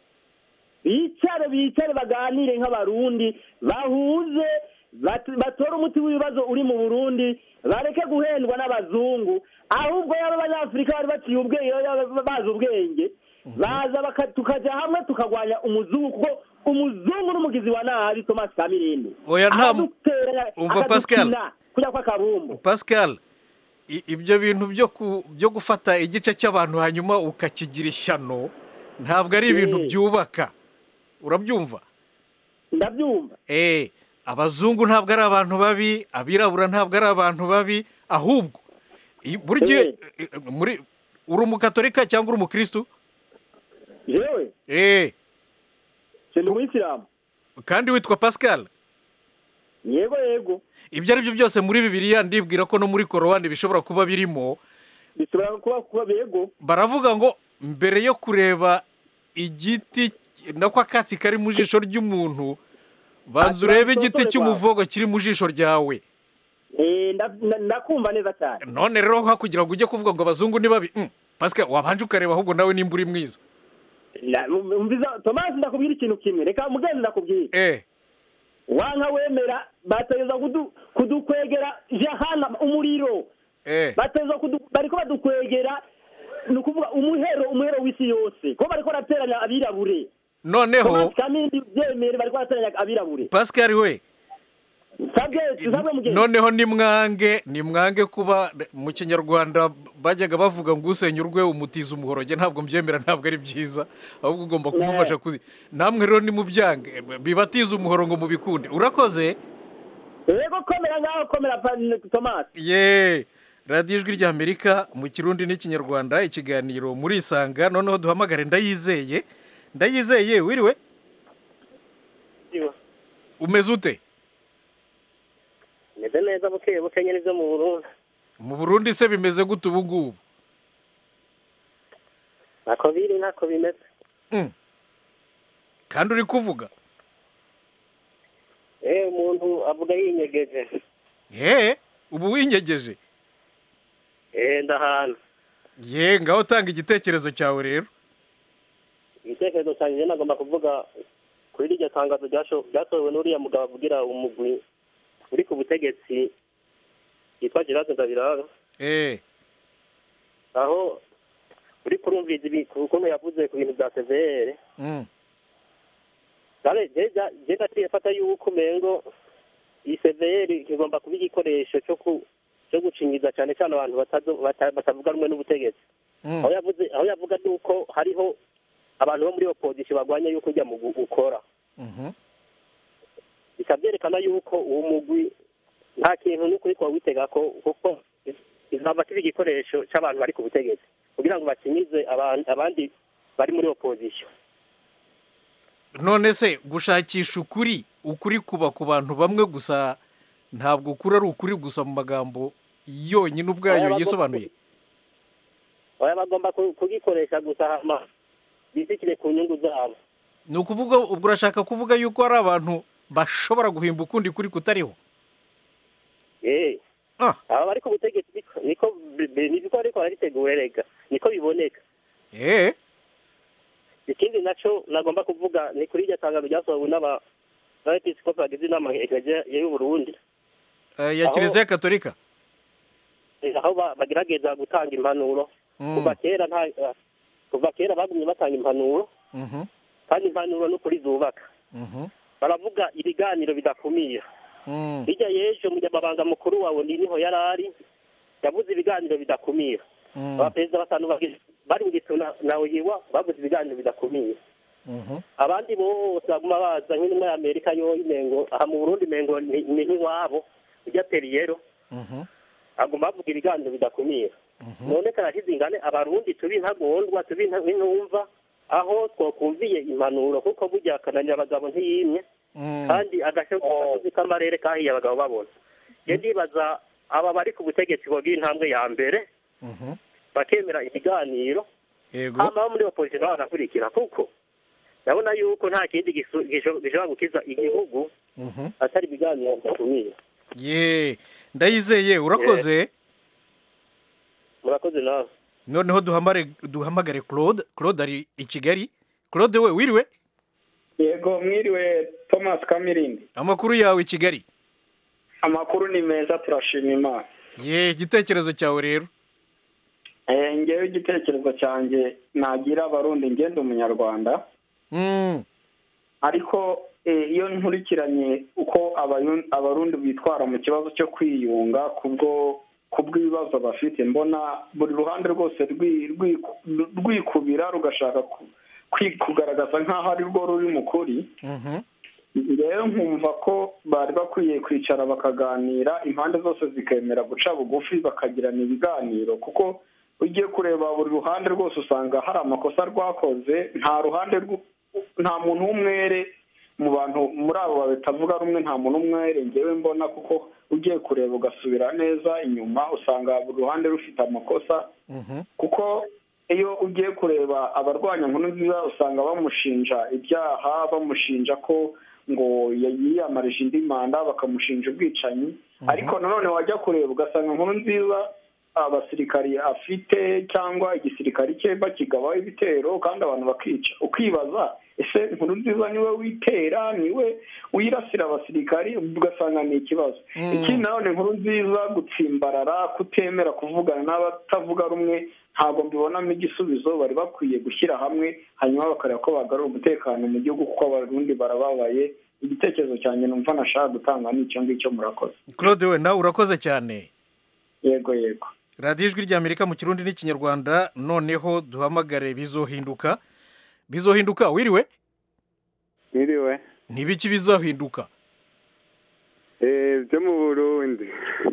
bicare bicare baganire nk'abarundi bahuze bat- batore umuti w'ibibazo uri mu burundi bareke guhendwa n'abazungu ahubwo yaba abanyafurika bari baciye ubwenge yaba bazi ubwenge baza baka- tukajya hamwe tukagwanya umuzungu kuko umuzungu n'umugizi wa nabi thomas kamirindi Oya, nta- Akaduteranya, Umva, Pascal. akadukina, kujya kw'akabumbu pascal i- ibyo bintu byo ku- byo gufata igice cy'abantu hanyuma ukakigira ishyano ntabwo ari ibintu Eh. byubaka urabyumva ndabyumva eee abazungu ntabwo ari abantu babi abirabura ntabwo ari abantu babi ahubwo i- buri gihe Eh. eh, muri uri umukatolika cyangwa uri umukirisitu jewe eee senda umuyisilamu kandi witwa pascal yego yego ibyo ari byo byose muri bibiliya ndibwira ko no muri korowani bishobora kuba birimo bishobora kuba kuba yego baravuga ngo mbere yo kureba igiti nako akatsi kari mu jisho ry'umuntu banza urebe igiti cy'umuvogo kiri mu jisho ryawe Eh, nda- nda- ndakumva neza cyane none rero nka kugira ngo ujye kuvuga ngo abazungu ni babi mm, pascal wabanje ukareba ahubwo nawe nimba uri mwiza Na- umviza tomasi ndakubwira ikintu kimwe reka mugenzi ndakubwira eh wanka wemera bategeza kudu- kudukwegera jahana umuriro eh bateza kudu- bariko badukwegera ni ukuvuga umuhero umuhero w'isi yose ko bariko barateranya abirabure noneho tomasi kamindi byemere bariko barateranya abirabure pascal we sabwe tusabwe mugenzi noneho nimwange nimwange kuba mu kinyarwanda bajyaga bavuga ngo usenya urwe umutiza umuhoroge ntabwo mbyemera ntabwo ari byiza ahubwo ugomba kumufasha kuzi namwe rero nimubyange bibatiza umuhoro ngo mubikunde urakoze yego komera ngaho komera pa- tomasi ye radiyo ijwi ry'amerika mu kirundi n'ikinyarwanda ikiganiro murisanga noneho duhamagare ndayizeye ndayizeye wiriwe umeze ute meze neza buke buke nyine byo mu burundi mu burundi se bimeze gute ubu ngubu ntako biri ntako bimeze Mm. kandi uri kuvuga eh umuntu avuga yinyegeje ye ubu winyegeje eh ndahana ye ngaho tanga igitekerezo cyawe rero igitekerezo cyanjye njye nagomba kuvuga kuri rirya tangazo ryasho- ryasohowe n'uriya mugabo avugira umugwi uri ku butegetsi yitwa gerard ndabiraga eh aho uri kurumviza ibi- ukuntu yavuze ku bintu bya severe mm. je naciye fata yuko umengo iyi severe kigomba kuba igikoresho cyo ku cyo gucinyiza cyane cyane abantu batazo- bata- batavuga rumwe n'ubutegetsi Mm. aho yavuze aho yavuga nuko hariho abantu bo muri opozisiyo barwanya yuko ujya mu gu- ukora Mhm. bikaba byerekana yuko uwo mugwi nta kintu n'ukuri kuba witega ko kuko izaba kiba igikoresho cy'abantu bari ku butegetsi kugira ngo bakinyize aban- abandi bari muri opozisiyo none se gushakisha ukuri ukuri kuba ku bantu bamwe gusa ntabwo ukuri ari ukuri gusa mu magambo yonyine ubwayo Aya bagomba- yisobanuye baba bagomba ku- kugikoresha gusa hama bisikire ku nyungu zabo ni ukuvuga ubwo urashaka kuvuga yuko hari abantu bashobora guhimba ukundi kuri kutariho eh Ah. aba bari ku butegetsi niko- niko bi- bi- niko ariko bariteguye rega niko biboneka eh ikindi naco nagomba kuvuga ni kuri iryo tangazo ryasohowe n'aba n'abepiskopi bagize inama ekereziya y'uburundi eh, ya Aho- kiliziya katolika Eh, aho ba- bagerageza gutanga impanuro Mm. kuva kera nta eh, kuva kera bagumye batanga impanuro Mhm. kandi impanuro n'ukuri zubaka Mhm. baravuga ibiganiro bidakumira Mm. hirya y'ejo umunyamabanga mukuru wawe ni niho yari ari yavuze ibiganiro bidakumira Mm. abaperezida batanu bagize- bari mu gituna nawe yiwa bavuze ibiganiro bidakumira Mhm. abandi bose baguma baza nk'intumwa ya amerika yo imengo aha mu burundi imengo ni ni nk'iwabo ujya periyero Mhm. aguma bavuga ibiganiro bidakumira none karashize ingane abarundi tubi ntagondwa tubi nta- ntinumva aho twakumviye impanuro kuko burya akananira abagabo ntiyimye Mm. kandi agasozi k'amarere kahiye abagabo babona njye ndibaza aba bari ku butegetsi bogira intambwe ya mbere Mhm. bakemera ibiganiro yego hama abo muri opozisiyo nabo bagakurikira kuko ndabona yuko nta kindi gisu- gisho- gishobora gukiza igihugu Mhm. atari ibiganiro bidakumira ye ndayizeye urakoze murakoze nawe noneho duhamare duhamagare claude claude ari i kigali claude we wiriwe yego mwiriwe thomas kamirindi amakuru yawe i kigali amakuru ni meza turashima imana ye igitekerezo cyawe rero Eh, ngewe igitekerezo cyanjye nagira abarundi ngenda umunyarwanda Mm. ariko eh, iyo nkurikiranye uko abayu- abarundi bitwara mu kibazo cyo kwiyunga kubwo kubw'ibibazo bafite mbona buri ruhande rwose rwi- rwiku- rwikubira rugashaka ku- kwi- kugaragaza nk'aho ari rwo ruri mu kuri Mhm. rero nkumva ko bari bakwiye kwicara bakaganira impande zose zikemera guca bugufi bakagirana ibiganiro kuko ugiye kureba buri ruhande rwose usanga hari amakosa rwakoze nta ruhande rw- nta muntu w'umwere mu bantu muri abo batavuga rumwe nta muntu w'umwere ngewe mbona kuko ugiye kureba ugasubira neza inyuma usanga buri ruhande rufite amakosa Mhm. kuko iyo ugiye kureba abarwanya nkuru nziza usanga bamushinja ibyaha bamushinja ko ngo yiyamarije indi manda bakamushinja ubwicanyi ariko nanone wajya kureba ugasanga nkuru nziza abasirikari afite cyangwa igisirikari cye bakigabaho ibitero kandi abantu bakica ukibaza ese nkuru nziza niwe witera niwe wirasira abasirikari ugasanga ni ikibazo Mm. ikindi nanone nkuru nziza gutsimbarara kutemera kuvugana n'abatavuga rumwe ntabwo mbibonamo igisubizo bari bakwiye gushyira hamwe hanyuma bakareba ko bagarura umutekano mu gihugu kuko abarundi barababaye igitekerezo cyanjye numva nashaka gutanga ni icyo ngicyo murakoze claude we nawe urakoze cyane yego yego radiyo ijwi ry'amerika mu kirundi n'ikinyarwanda noneho duhamagare bizohinduka bizohinduka wiriwe Mwiriwe. ntibiki bizohinduka Eh, byo mu Burundi.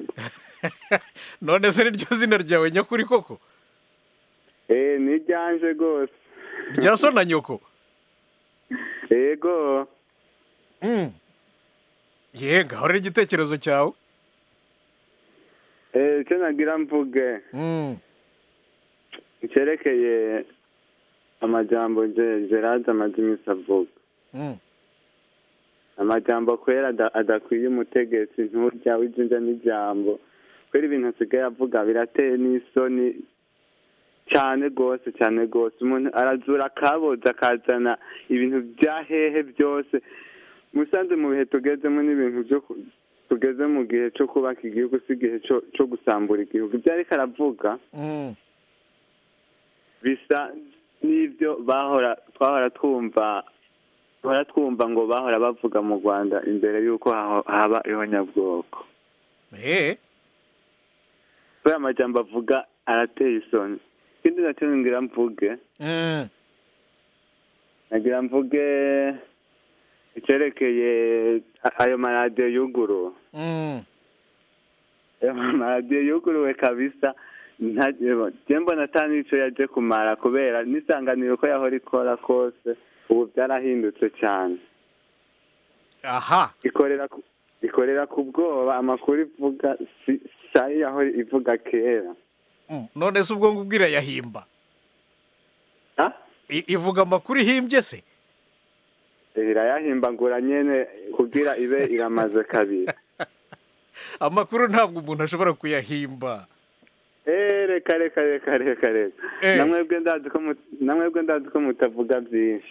none se niryo zina ryawe nyakuri koko Eh, ni ryanje rwose. rya so na nyoko Yego. Mm. ye ngaho rero igitekerezo cyawe Eh, icyo nagira mvuge Mm. icyerekeye amajambo Je- gerard amaze iminsi avuga Mm. amajambo kwera ada- adakwiye umutegetsi nturya w'ijinja n'ijambo kubera ibintu asigaye avuga birateye n'isoni cyane rwose cyane rwose umuntu arazura akaboza akazana ibintu bya hehe byose musanze mu bihe tugezemo n'ibintu byo ku- tugeze mu gihe cyo kubaka igihugu si igihe cyo cyo gusambura igihugu ibyo ariko aravuga Mm. bisa n'ibyo bahora twahora twumva twahora twumva ngo bahora bavuga mu rwanda imbere y'uko haho- haba ihonyabwoko Eh. kubera amajambo avuga arateye isoni ikindi nacyo ngira mvuge Mm. nagira mvuge icyerekeye a- ayo maradiyo yuguruwe Mm. ayo maradiyo yuguruwe kabisa nta- je mbona ata n'ico yaje kumara kubera n'isanganiro ko yahora ikora kose ubu byarahindutse cyane aha ikorera ku- ikorera ku bwoba amakuru ivuga si sayi yahora ivuga kera Mm. none se ubwo ngubwo irayahimba Ah? I- ivuga amakuru ihimbye se irayahimbagura nyene kugira ibe iramaze kabiri amakuru ntabwo umuntu ashobora kuyahimba Eh, reka reka reka reka reka Eh. namwebwe ndazi ko mut- namwebwe ndazi ko mutavuga byinshi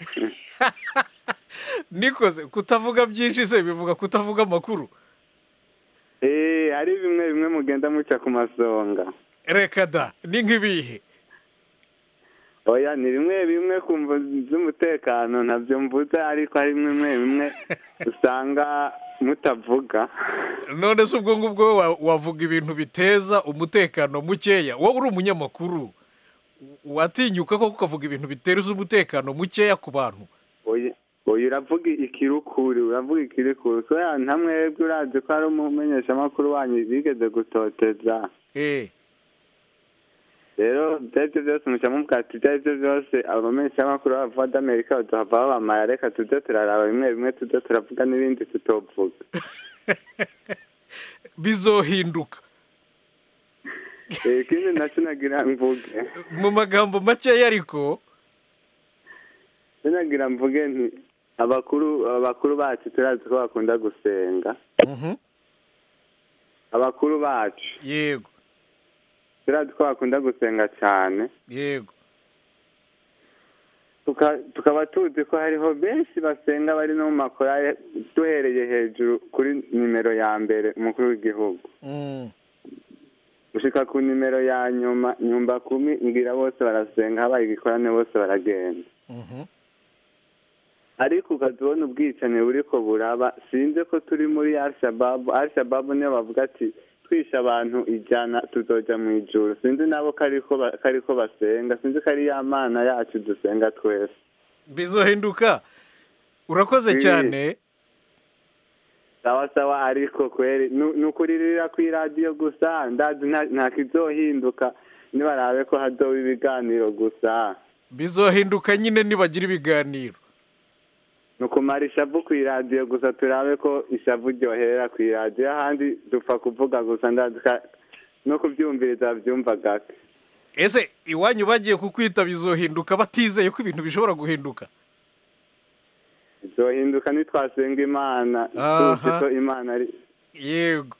nikoze kutavuga byinshi se bivuga kutavuga amakuru Eh, hari bimwe bimwe mugenda muca ku masonga reka da ni nk'ibihe oya ni bimwe bimwe ku mvo z'umutekano ntabyo mvuze ariko hari bimwe bimwe usanga mutavuga none se ubwo ngubwo wa- wavuga ibintu biteza umutekano mukeya wowe uri umunyamakuru watinyuka koko ukavuga ibintu biteza umutekano mukeya ku bantu oya oya uravuga ikirukuri uravuga ikirukuri kubera nta mwebwe urazi ko hari umumenyeshamakuru wanyu bigeze gutoteza eh rero ibyo ari byo byose muca muvuga ati ibyo ari byo byose abamenyeshamakuru b'abavuga d'amerika baduhava babamara reka tuze turaraba bimwe bimwe tuze turavuga n'ibindi tutovuga bizohinduka Eh, ikindi nacyo nagira mvuge mu magambo makeya ariko nagira mvuge nti abakuru abakuru bacu turazi ko bakunda gusenga Mhm. abakuru bacu yego turazi ko bakunda gusenga cyane yego tuka- tukaba tuzi ko hariho benshi basenga bari no mu makorari duhereye hejuru kuri nimero ya mbere umukuru w'igihugu Mm. gushika ku nimero ya nyuma nyumba kumi ngira bose barasenga habaye igikorane bose baragenda Mhm. ariko ukazibona ubwicanyi buriko buraba sinzi ko turi muri arishababu arishababu niyo bavuga ati twishe abantu ijana tuzoja mu ijuru sinzi nabo ko ariko ba- ko ariko basenga sinzi ko ari ya mana yacu dusenga twese bizohinduka urakoze Eh. cyane sawa sawa ariko kweri nu- ni ukuririra ku iradiyo gusa ndazi nta- nta kizohinduka nibarabe ko hazoba ibiganiro gusa bizohinduka nyine nibagira ibiganiro ni ukumara ishavu ku iradiyo gusa turabe ko ishavu ryoherera ku iradiyo ahandi dupfa kuvuga gusa ndazi ka- no kubyumviriza byumva gake ese iwanyu bagiye kukwita bizohinduka batizeye ko ibintu bishobora guhinduka bizohinduka nitwasenga imana Aha. tuzi ko imana ari yego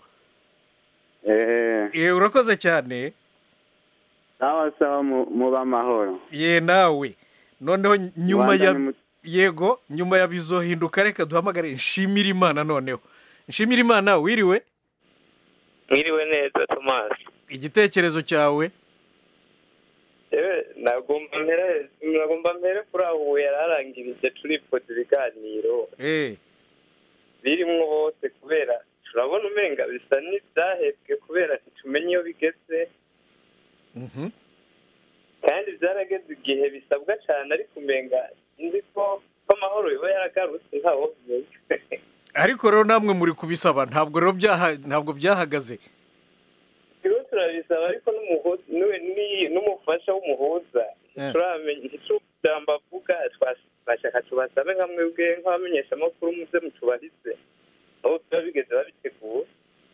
eee Eh, urakoze cyane sawa sawa mu- mube amahoro ye nawe noneho nyuma ya Rwanda ni mu- yego nyuma ya bizohinduka reka duhamagare nshimira imana noneho nshimira imana wiriwe mwiriwe neza tomasi igitekerezo cyawe yewe nagomba mpere nagomba mpere kuri aho ubu yari arangirije turifuza ibiganiro eh birimwo bose kubera turabona umenga bisa n'ibyahebwe kubera ntitumenye iyo bigeze mhm kandi byarageze igihe bisabwa cyane ariko umenga nzi ko ko amahoro yoba yaragarutse ntawo ariko rero namwe muri kubisaba ntabwo rero byaha ntabwo byahagaze rero turabisaba ariko n'umuhuza n'uwe- ni- n'umufasha w'umuhuza Eh. turamenya ntitujambo avuga twashaka tubasabe nka mwebwe nk'abamenyeshamakuru muze mutubarize aho biba bigeze babitegura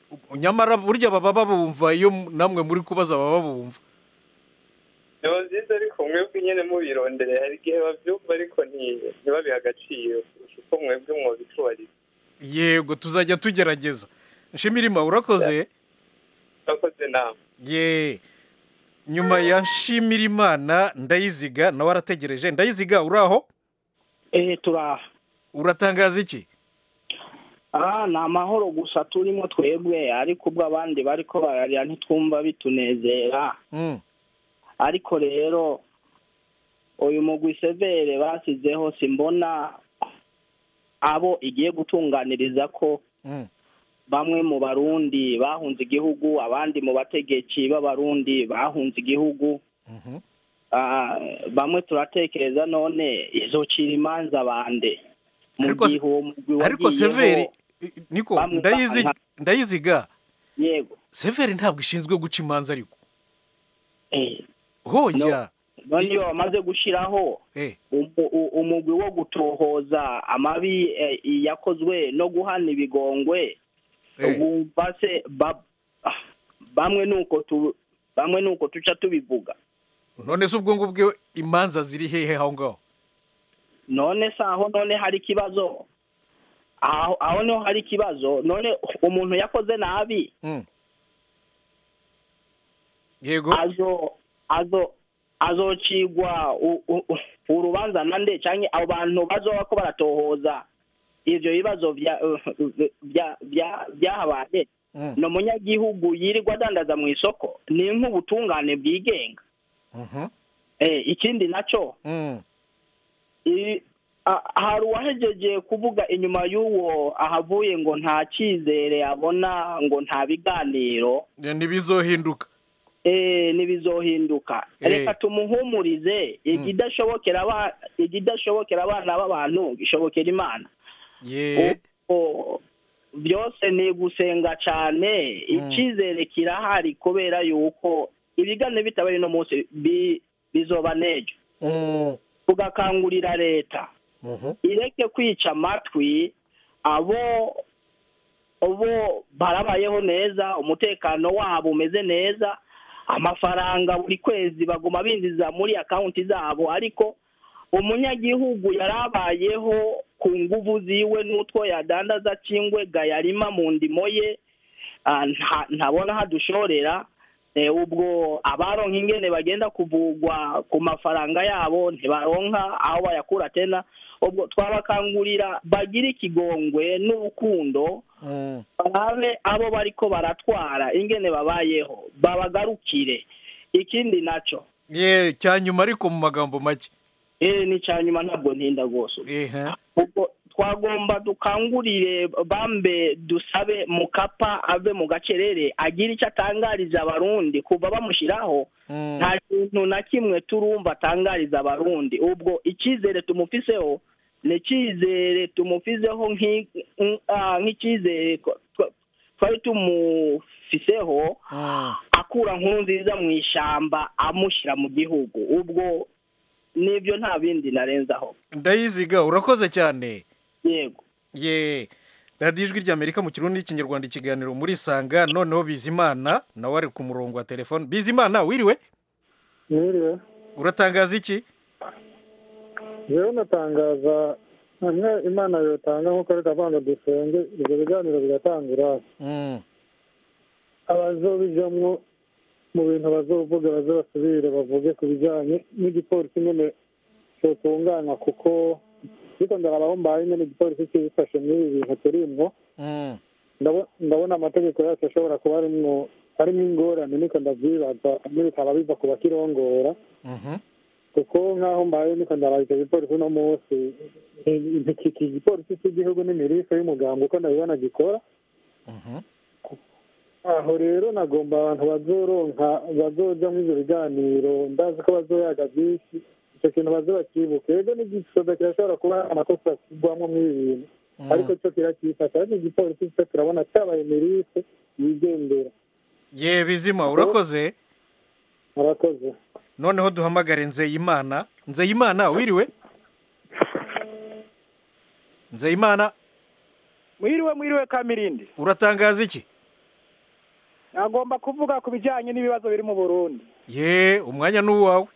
nyamara burya baba babumva iyo namwe muri kubaza baba babumva biba byiza ariko mwebwe nyine mubirondereye hari igihe babyumva ariko nti- ntibabihe agaciro kurusha uko mwebwe mwabitubariza yego tuzajya tugerageza nshimirimana urakoze urakoze nawe ye nyuma ya nshimirimana ndayiziga nawe arategereje ndayiziga uraho eh turaha uratangaza iki aha ni amahoro gusa turimo twebwe ariko ubwo abandi bariko bararira ntitwumva bitunezera Mm. ariko rero uyu mugwi severe basizeho simbona abo igiye gutunganiriza ko Mm. bamwe mu barundi bahunze igihugu abandi mu bategetsi b'abarundi bahunze igihugu Mhm. Ah, bamwe turatekereza none izocira imanza bande mu Ariko se- gihe uwo mugwi ariko wagiyeho severi niko bamwe ndayizi- bahanka- ndayiziga yego severi ntabwo ishinzwe guca imanza ariko eh hoya none iyo bamaze gushyiraho eh umu- u- umugwi wo gutohoza amabi eh, yakozwe no guhana ibigongwe Eh. bumva se ba- ah, bamwe nuko tu bamwe nuko tuca tubivuga none se ubwo ngubwo imanza ziri hehe aho ngaho none se aho none hari ikibazo aho aho niho hari ikibazo none umuntu yakoze nabi Mm. yego azo azo azocigwa u- u- u- urubanza nande cyangwa abo bantu bazoba ko baratohoza ivyo bibazo bya bya bya byahabaye Mm. ni umunyagihugu yirirwa adandaza mu isoko ni nk'ubutungane bwigenga Mhm. eh, ikindi naco Mm. i- a- hari uwahejeje kuvuga inyuma y'uwo ahavuye ngo nta cyizere abona ngo nta biganiro Eh, ntibizohinduka eh ntibizohinduka Eh. reka tumuhumurize igidashobokera aba- igidashobokera abana b'abantu gishobokera imana ye Ubwo byose ni gusenga cyane icyizere kirahari kubera yuko ibiganiro bitabaye uno munsi bi- bizoba n'ejo Mm. tugakangurira leta Mhm. ireke kwica amatwi abo bo barabayeho neza umutekano wabo umeze neza amafaranga buri kwezi baguma binjiza muri akawunti zabo ariko umunyagihugu yarabayeho ku nguvu ziwe n'utwo yadandaza cy'ingwega yarima mu ndimo ye ah, nta- ntabona hadushorera Eh, ubwo abaronka ingene bagenda kuvugwa ku mafaranga yabo ntibaronka aho bayakura tena ubwo twabakangurira bagire ikigongwe n'urukundo Mm. barabe abo bariko baratwara ingene babayeho babagarukire ikindi naco ye cyanyuma ariko mu magambo make eh ni cyanyuma ntabwo ntinda rwose ehe ubwo twagomba dukangurire bambe dusabe mukapa ave mu gacerere agire icyo atangariza abarundi kuva bamushyiraho Mm. nta kintu na kimwe turumva atangariza abarundi ubwo icyizere tumufiseho ni icyizere tumufiseho nk'i- nk- ah, nk'icyizere twa- twa- twari tumufiseho Mm. akura nkuru nziza mu ishyamba amushyira mu gihugu ubwo nibyo nta bindi narenzaho ndayiziga urakoze cyane yego ye radiyo ijwi ry'amerika mu kirundi n'ikinyarwanda ikiganiro muri sanga noneho bizimana nawe ari ku murongo wa telefone bizimana wiriwe mwiriwe uratangaza iki rero natangaza hamwe imana yotanga nk'uko reka ngo dusenge ibyo biganiro bigatangura Mm. abazobijamwo mu bintu bazovuga baze basubire bavuge ku bijyanye n'igipolisi nyine cyotunganywa kuko ariko ndarabaho mbaye nyine igipolisi kibifashe muri ibi bintu turimwo Mm. ndabo- ndabona amategeko yacu ashobora kuba arimwo harimo ingorane niko ndabyibaza bimwe bikaba biva ku bakirongora Mhm. kuko nk'aho mbaye niko ndaraba icyo gipolisi uno munsi iki iki gipolisi cy'igihugu n'imirisa y'umuganga uko ndabibona gikora Mhm. aho rero nagomba abantu bazoronka bazoja muri ibyo biganiro ndazi ko bazoyaga byinshi icyo kintu baze bakibuke rero n'igisoda kirashobora kuba amakosa akigwamo muri ibi bintu Mm. ariko cyo kirakifata ariko igipolisi cyo turabona cyabaye mirise yigendera ye bizima urakoze murakoze noneho duhamagare nzeyimana nzeyimana wiriwe nzeyimana mwiriwe mwiriwe kamirindi uratangaza iki agomba kuvuga ku bijyanye n'ibibazo biri mu burundi ye umwanya ni uwawe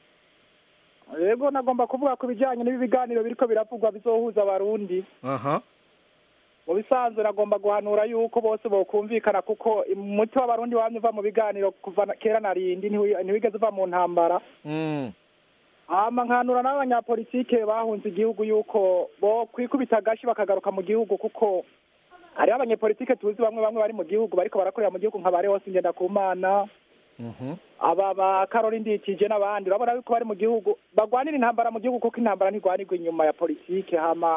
yego nagomba kuvuga ku bijyanye n'ibi biganiro biriko biravugwa bizohuza abarundi aha mu bisanzwe nagomba guhanura yuko bose bokumvikana kuko umuti w'abarundi wamye uva mu biganiro kuva na- kera na rindi ntiwi- ntiwigeze uva mu ntambara Mm. hama nkanura n'abanyapolitike bahunze igihugu yuko bo kwikubita agashi bakagaruka mu gihugu kuko hariho abanyepolitike tuzi bamwe bamwe bari mu gihugu bariko barakorera mu gihugu nka ba Leonce Ngendakumana Mhm. aba ba Karoli Nditije n'abandi urabona yuko bari mu gihugu bagwanira intambara mu gihugu kuko intambara ntigwanirwa inyuma ya politike hama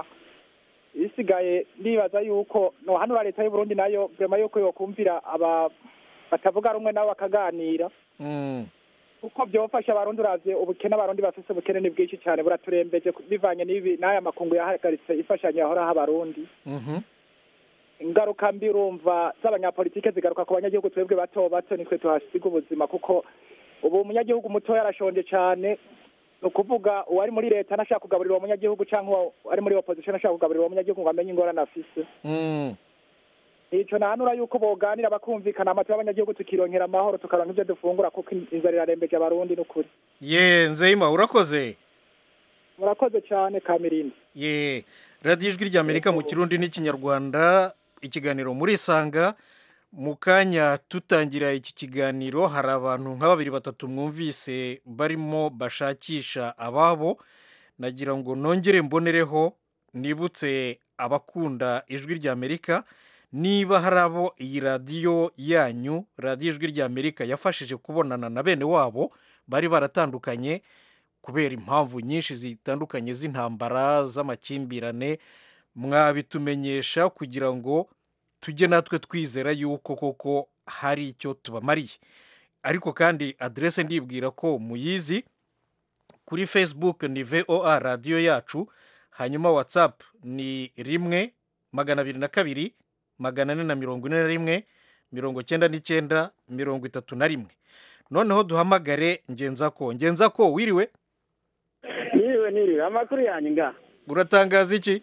isigaye ndibaza yuko no hano leta y'u Burundi nayo vrema yuko yokumvira aba batavuga rumwe nabo bakaganira Mm. kuko byofasha abarundi uravye ubukene abarundi bafise ubukene ni bwinshi cyane buraturembeje ku- bivanye n'ibi n'aya makungu yahagaritse imfashanyo yahoraho abarundi Mhm. ingaruka mbi urumva z'abanyapolitike zigaruka ku banyagihugu twebwe bato bato nitwe tuhasiga ubuzima kuko ubu umunyagihugu mutoya arashonje cyane ni ukuvuga uwari muri leta ntashaka kugaburira uwo munyagihugu cyangwa uwo ari muri opposition ashaka kugaburira uwo munyagihugu ngo amenye ingorane afise Mm. ico nahanura yuko boganira bakumvikana amatu y'abanyagihugu tukironkera amahoro tukaronka ivyo dufungura kuko inzara irarembeje abarundi n'ukuri ye nzeyima urakoze murakoze cyane kamirindi ye radiyo ijwi ry'amerika mu kirundi n'ikinyarwanda ikiganiro muri sanga mu kanya tutangira iki kiganiro hari abantu nka babiri batatu mwumvise barimo bashakisha ababo nagira ngo nongere mbonereho nibutse abakunda ijwi ry'amerika niba hari abo iyi radiyo yanyu radiyo ijwi ry'amerika yafashije kubonana na bene wabo bari baratandukanye kubera impamvu nyinshi zitandukanye z'intambara z'amakimbirane mwabitumenyesha kugira ngo tujye natwe twizera yuko koko hari icyo tubamariye ariko kandi aderese ndibwira ko muyizi kuri facebook ni voa radiyo yacu hanyuma whatsapp ni rimwe magana abiri na kabiri magana ane na mirongo ine na rimwe mirongo cyenda n'icyenda mirongo itatu na rimwe noneho duhamagare ngenzako ngenzako wiriwe niriwe niriwe amakuru yanyu nga uratangaza iki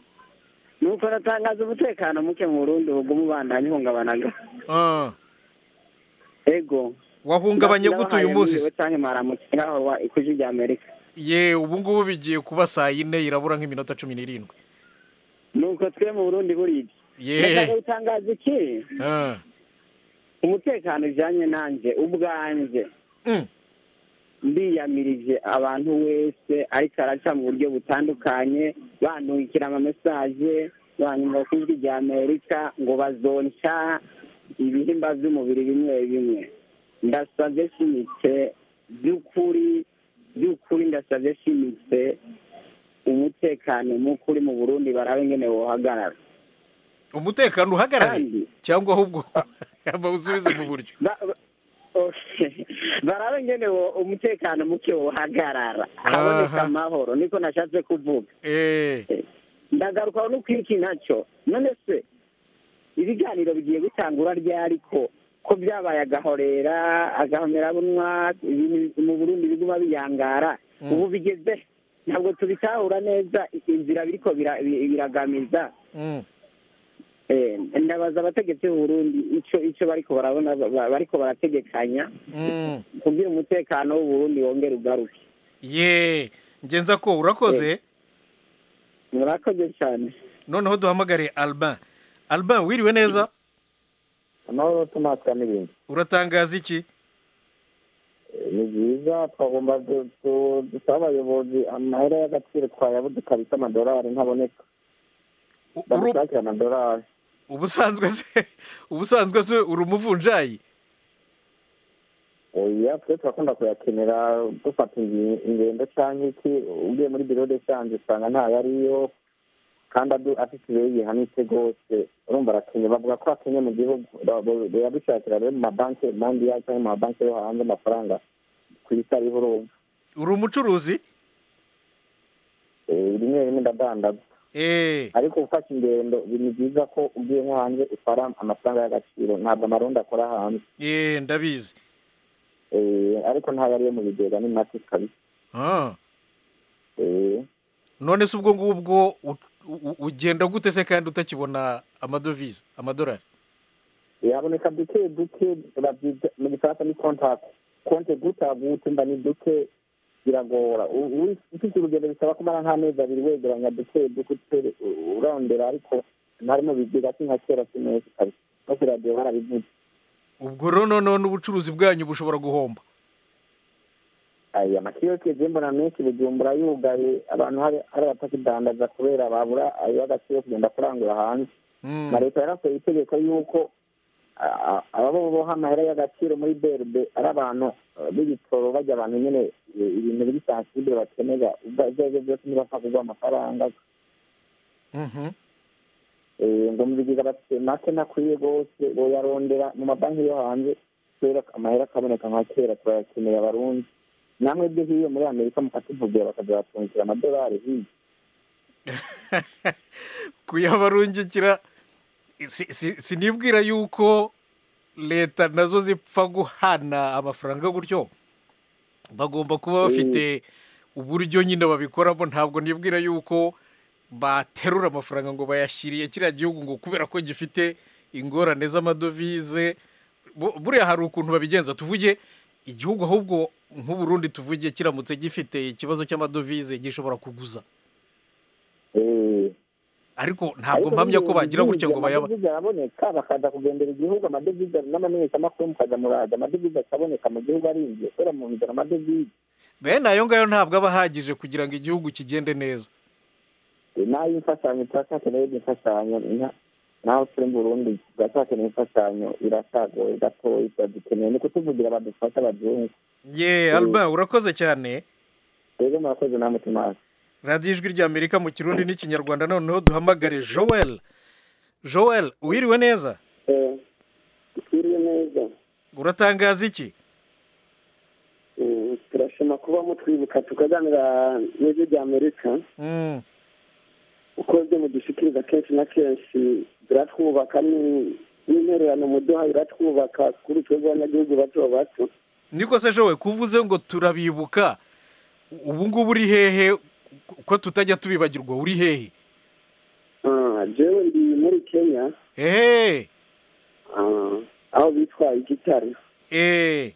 nuko natangaza umutekano muke mu burundi ubwo ubandanya ihungabanaga Ah, ego wahungabanye gute uyu munsi se? cyangwa mwaramukira aho wa ikuji rya amerika ye ubu ngubu bigiye kuba saa yine irabura nk'iminota cumi n'irindwi nuko twe mu burundi buridi Ye. ndashaka gutangaza iki Ah, umutekano ujyanye nanjye ubwanjye ndiyamirije abantu wese ariko araca mu buryo butandukanye bandungikira amamesaje banyuma ku ijwi rya amerika ngo bazonca ibihimba by'umubiri bimwe bimwe ndasabye shimitse by'ukuri by'ukuri ndasabye shimitse umutekano muke uri mu burundi barabe ngene wohagarara umutekano uhagarare cyangwa ahubwo bawusubize mu buryo barabe ngene wo- umutekano muke wohagarara haboneka amahoro niko nashatse kuvuga ndagaruka no kwiki nacyo none se ibiganiro bigiye gutangura ryari ko ko byabaye agahorera agahomerabunwa ibintu mu burundi biguma biyangara ubu bigeze ntabwo tubitahura neza inzira biriko bira- bi- biragamiza Eh, ndabaza abategetsi b'uburundi ico ico bariko barabona ba- bariko barategekanya kugira umutekano w'uburundi wongere ugaruke ye ngenza ko urakoze murakoze cyane noneho duhamagare albin albin wiriwe neza amahoro tumatwa n'ibindi uratangaza iki ni byiza twagomba du- du- dusaba abayobozi amahera y'agaciro twayabuze kabisa amadolari ntaboneka badushakira amadolari ubusanzwe se ubusanzwe se uri umuvunjayi oya twe turakunda kuyakenera dufata ingi- ingendo cyangwa iki ugiye muri biro de shanje usanga ntayo ariyo kandi adu- afite ibiro gihanitse rwose urumva arakenye bavuga ko akenye mu gihugu ba- ba- bayadushakira rero mu mabanki mandiya cyangwa mu mabanki yo hanze amafaranga ku isi ariho urumva uri umucuruzi Eh, rimwe rimwe ndadandaza ariko gufata ingendo ni byiza ko ugiye nko hanze utwara amafaranga y'agaciro ntabwo amarundi akora hanze ye ndabizi Eh, ariko ntayo ariyo mu bigega ni make kabisa Ah, Eh, none se ubwo ngubwo u- u- ugenda gute se kandi utakibona amadovize amadolari haboneka duke duke babyita mu gifaransa ni kontakte konte guta gute mba ni duke biragora U- uri- ufite urugendo bisaba kumara nk'amezi abiri wegeranya duke duke utere- u- urondera ariko ntarimo bigira si nka kera si neza kabisa no kuri radiyo barabivuze ubwo rero noneho n'ubucuruzi bwanyu bushobora guhomba aya amakiyoke je mbona menshi bujumbura yugaye abantu hari hari abatakidandaza kubera babura ayo agaciro kugenda kurangura hanze Mm. na leta yarasohoye itegeko yuko a- a- ababo boha amahera y'agaciro muri berbe ari abantu eh, b'ibitoro bajya abantu nyene eh, ibintu biri sansibile bakenera ubwo ibyo arivyo byose ntibapfa kugwa amafaranga Mhm. Eh, ngo mu bigega bafite make nakwiye rwose boyarondera mu mabanki yo hanze kubera amahera akaboneka nka kera turayakeneye abarundi namwe byo hiyo muri amerika mukatuvugira bakazabatungikira amadolari hiyo kuyabarungikira si- si- sinibwira yuko leta nazo zipfa guhana amafaranga gutyo bagomba kuba bafite uburyo nyine babikoramo ntabwo nibwira yuko baterura amafaranga ngo bayashyiriye kiriya gihugu ngo kubera ko gifite ingorane z'amadovize Bu- buriya hari ukuntu babigenza tuvuge igihugu ahubwo nk'uburundi tuvuge kiramutse gifite ikibazo cy'amadovize gishobora kuguza ariko ntabwo mpamya ko bagira gutya ngo bayaba amadevize araboneka bakaza kugendera igihugu amadevize n'amamenyeshamakuru mukaza muraza amadevize akaboneka mu gihugu arinjiye kubera mu nzira amadevize bene ayo ngayo ntabwo aba ahagije kugira ngo igihugu kigende neza n'ay'imfashanyo turacyakeneye imfashanyo nka- naho turi mu burundi turacyakeneye imfashanyo iracagoye gatoya turadukeneye ni kutuvugira badufasha abazungu ye alba urakoze cyane rero murakoze namwe tumazi radiyo ijwi ry'amerika mu kirundi n'ikinyarwanda noneho duhamagare joel joel wiriwe neza twiriwe neza uratangaza iki Mm, turashima kuba mutwibuka tukaganira n'ijwi rya amerika Mm, uko byo mudushikiriza kenshi na kenshi biratwubaka ni- n'intererano muduha biratwubaka kuri twebwe abanyagihugu bato bato niko se joel kuvuze ngo turabibuka ubu ngubu uri hehe ko tutajya tubibagirwa uri hehe Ah, jewe ndi muri kenya ehe ah, aho bitwa igitare eee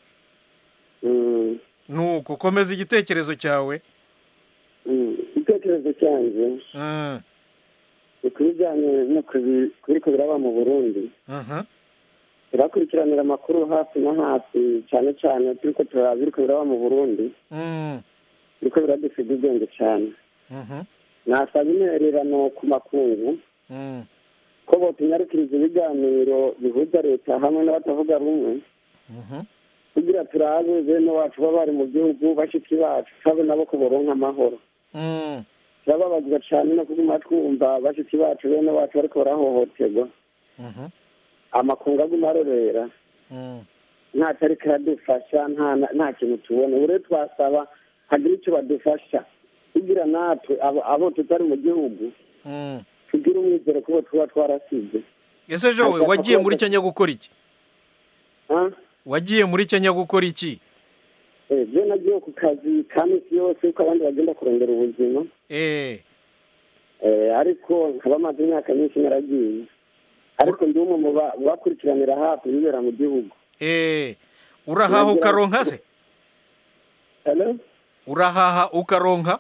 Mm, nuko komeza igitekerezo cyawe mm, igitekerezo cyanjye Mm, ni ku bijyanye no ku bi- ku biriko biraba mu burundi mhm. turakurikiranira amakuru hafi na hafi cyane cyane turiko turaba biriko biraba mu burundi Mm, biriko biradusiga ubwenge cyane mhm. nasaba intererano ku makungu Mm, ko botunyarukiriza ibiganiro bihuza leta hamwe n'abatavuga rumwe mhm. kugira turabe bene wacu baba bari mu gihugu bashiki bacu turabe nabo ko boronka amahoro Mm, turababazwa cyane no kuguma twumva bashiki bacu bene wacu bariko barahohoterwa mhm. amakungu aguma arorera Mm, ntacyo ariko aradufasha nta nta kintu tubona ubu rero twasaba hagira icyo badufasha kugira natwe abo- abo tutari mu gihugu mm. tugire umwizero kubo tuba twarasize ese jowe Ashaka wagiye muri kubaza- kenya gukora iki Ah? wagiye muri kenya gukora iki Eh, je nagiye ku kazi ka misi yose uko abandi bagenda kurondera ubuzima eee Eh, ariko nkaba maze imyaka myinshi naragiye ariko ndi umwe mu ba- mu bakurikiranira hafi ibibera mu gihugu eee urahaha ukaronka se Hello? urahaha ukaronka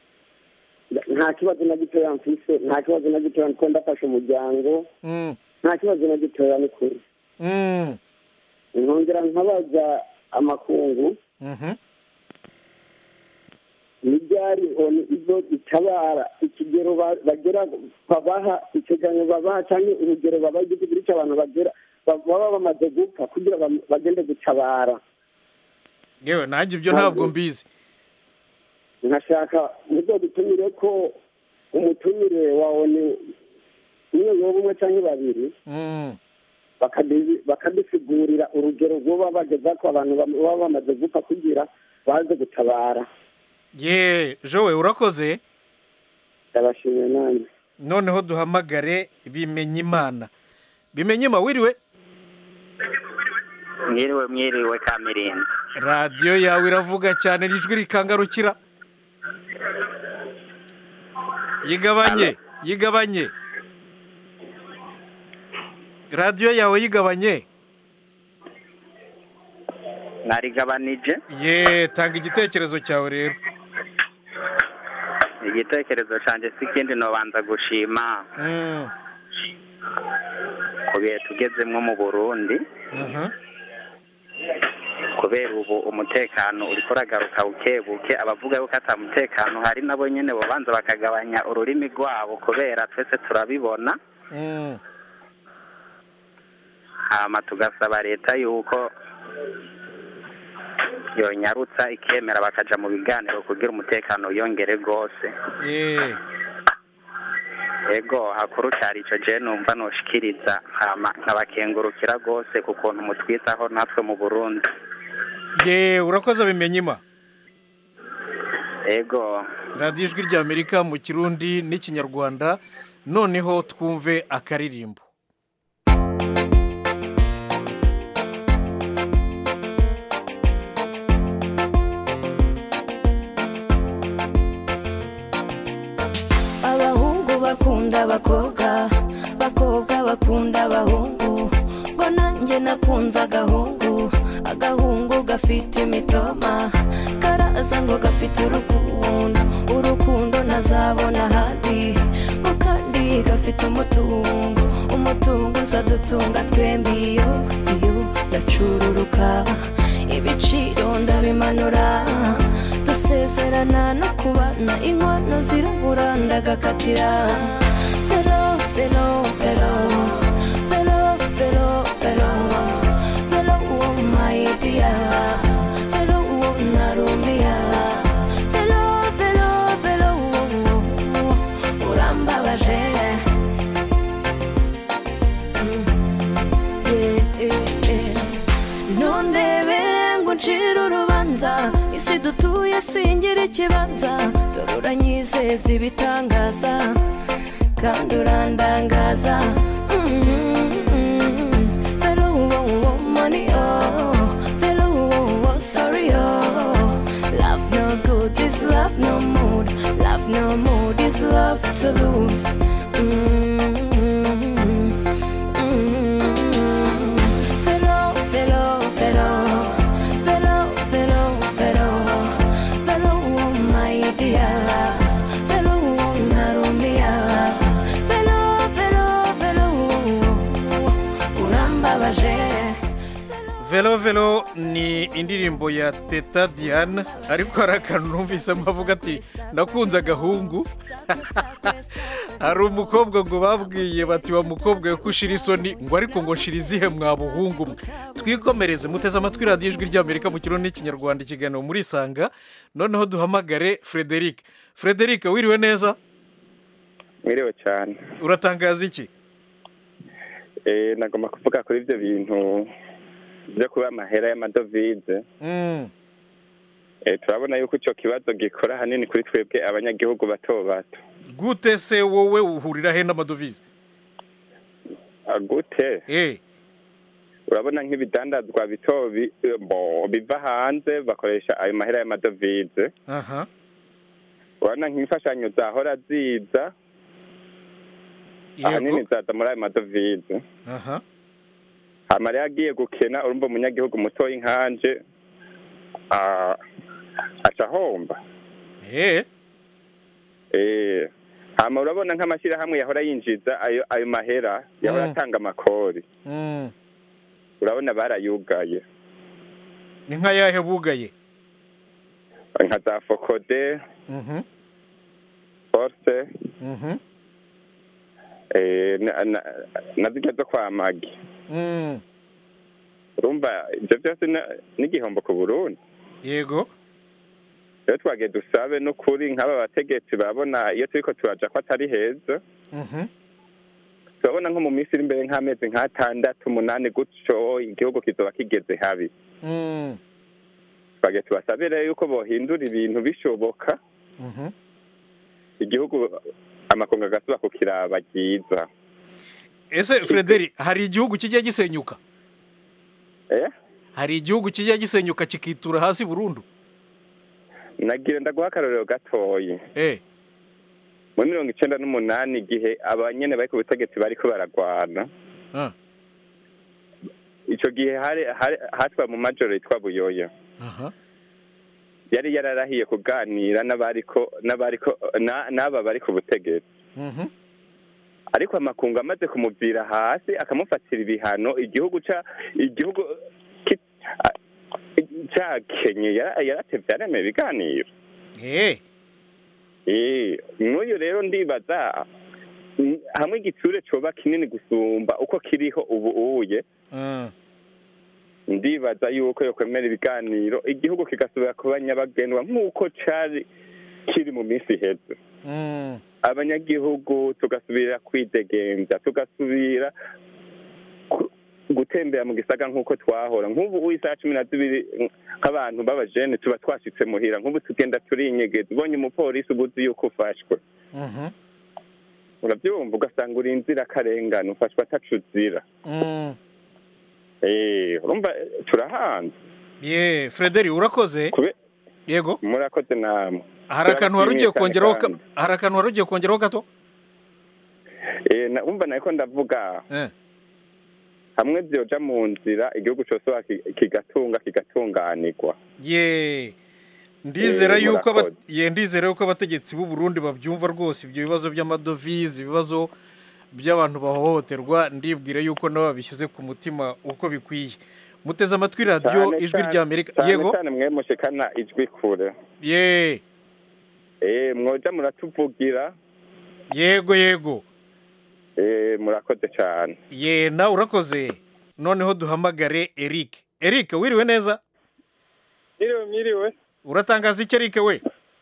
nta kibazo na gitoya mfise nta kibazo na gitoya kuko ndafasha umuryango Mm, nta kibazo na gitoya ni kuri mm, nkongera nkabaza amakungu mhm. n'ibyari oni ibyo itabara ikigero ba- bagera babaha iteganyo babaha cyangwa urugero babaha igihugu cy'abantu bagera ba- baba bamaze gupfa kugira bam- bagende gutabara yewe nanjye ibyo ntabwo mbizi nkashaka muzo dutumire ko umutumire wa oni umwe yoba umwe cyangwa babiri Mm, bakadi- bakadusigurira urugero rwoba bageza ko abantu bam- baba bamaze gupfa kugira baze gutabara ye jowe urakoze ndabashimiye nanjye noneho duhamagare bimenye imana bimenye ima wiriwe mwiriwe mwiriwe kamirindi radiyo yawe iravuga cyane ijwi rikangarukira yigabanye yigabanye radiyo yawe yigabanye narigabanije ye tanga igitekerezo cyawe rero igitekerezo cyanjye si ikindi nobanza gushima Mm, ku bihe tugezemwo mu burundi aha. kubera ubu umutekano uriko uragaruka buke buke abavuga yuko ata mutekano hari nabo nyene bobanza bakagabanya ururimi rwabo kubera twese turabibona Mm, hama tugasaba leta yuko yonyarutsa ikemera bakaja mu biganiro kugira umutekano wiyongere rwose ye ego hakuru cyari ico je numva noshikiriza hama nkabakengurukira rwose ku kuntu mutwitaho natwe mu burundi ye urakoze bimenye ima ego radiyo ijwi ry'amerika mu kirundi n'ikinyarwanda noneho twumve akaririmbo abahungu bakunda abakobwa abakobwa bakunda abahungu ngo nanjye nakunze agahungu agahungu gafite imitoma karaza ngo gafite urukundo urukundo ntazabona ahandi ngo kandi gafite umutungo umutungo uzadutunga twembi iyo iyo ndacururuka ibiciro ndabimanura dusezerana no kubana inkono zirabura ndagakatira vero vero vero vero vero vero vero uwo mayidiya vero uwo narumiya vero vero vero uwo urambabaje nundebe ngo ncire urubanza isi dutuye singira ikibanza dore uranyizeza ibitangaza kandi urandangaza vero uwo uwo mani o vero uwo uwo sorry o love no good is love no mood love no mood is love to lose Velo, velo, velo, velo, velo, velo, velo, oh my dear, velo, oh narumia, velo, velo, velo, urambabaje. velo velo ni indirimbo ya teta diane ariko hari akantu numvisemo avuga ati nakunze agahungu hari umukobwa ngo babwiye bati wa mukobwa we ko ushira isoni ngo ariko ngo nshira izihe mwa buhungu mwe twikomereze muteze amatwi radiyo ijwi ry'amerika mu kirundi n'ikinyarwanda ikiganiro muri isanga noneho duhamagare frederic frederic wiriwe neza mwiriwe cyane uratangaza iki Eh, nagomba kuvuga kuri ibyo bintu byo kuba amahera y'amadovize Mm, Eh, turabona yuko icyo kibazo gikora ahanini kuri twebwe abanyagihugu bato bato gute se wowe uhurira he n'amadovize Ah, gute eh urabona nk'ibidandazwa bito bi- bo, biva hanze bakoresha ayo mahera y'amadovize aha urabona nk'imfashanyo zahora ziza ahanini zaza muri ayo madovize aha hama rero agiye gukena urumva umunyagihugu mutoya nkanje ah, aca ahomba eh Eh, hama urabona nk'amashyirahamwe yahora yinjiza ayo ayo mahera yahora Mm. atanga amakori Mm, urabona barayugaye ni nka yahe bugaye nka za fokode Mhm, force mhm, eh, na- na- na zirya zo kwa magi mm, urumva ibyo byose na- n'igihombo ku burundi yego rero twagiye dusabe n'ukuri nk'aba bategetsi babona iyo turiko turaja ko atari heza mhm, turabona nko mu minsi iri imbere nk'amezi nk'atandatu umunani gutyo igihugu kizoba kigeze habi mm, twagiye tubasabe rero yuko bohindura ibintu bishoboka mhm. igihugu amakungu agasuba ku kiraba ryiza ese frederi hari igihugu kijya gisenyuka eh hari igihugu kijya gisenyuka kikitura hasi burundu nagira ndaguha akarorero gatoyi eh muri mirongo icenda n'umunani igihe abanyene bari ku butegetsi bariko baragwana ah, icyo gihe hari hari- hatwa mu majoro yitwa buyoya aha yari yararahiye kuganira n'abariko n'abariko na- n'aba bari ku butegetsi Mhm. ariko amakungu amaze kumuvira hasi akamufatira ibihano igihugu ca igihugu ki- a- cakenye yara- yaratevye aremeye ibiganiro eh Eh, n'uyu rero ndibaza mm, hamwe igitsure coba kinini gusumba uko kiriho ubu uye Mm. ndibaza yuko yokwemera ibiganiro igihugu kigasubira kuba nyabagendwa nk'uko cari kiri mu minsi iheze Mm. abanyagihugu tugasubira kwidegemvya tugasubira ku- gutembera mu gisaga nk'uko twahora nk'ubu isaha cumi na zibiri mm, nk'abantu b'abajene tuba twashitse muhira nk'ubu tugenda turinyegeza ubonye umupolisi uba uzi yuko ufashwe Mhm. urabyumva ugasanga uri inzirakarengane ufashwe ataco uzira Mm. Eh, urumva eh, turahanze ye frederi urakoze yego murakoze namwe hari akantu wari ugiye Turabashimiye kongeraho ka- kandi. hari akantu wari ugiye kongeraho gato Eh, na- umva nariko ndavuga Eh. hamwe vyoja mu nzira igihugu cose waki- kigatunga kigatunganirwa ye ndizera Eh, yuko aba- murakoze. ye ndizera yuko abategetsi b'u Burundi babyumva rwose ibyo bibazo by'amadovize ibibazo by'abantu bahohoterwa ndibwira yuko nabo babishyize ku mutima uko bikwiye muteze amatwi radiyo Cane ijwi cane- rya amerika cane yego cane mwe mushikana ijwi kure ye Eh, mwoja muratuvugira yego yego Eh, murakoze cane ye nawe urakoze noneho duhamagare eric eric wiriwe neza Mwiriwe mwiriwe uratangaza iki eric we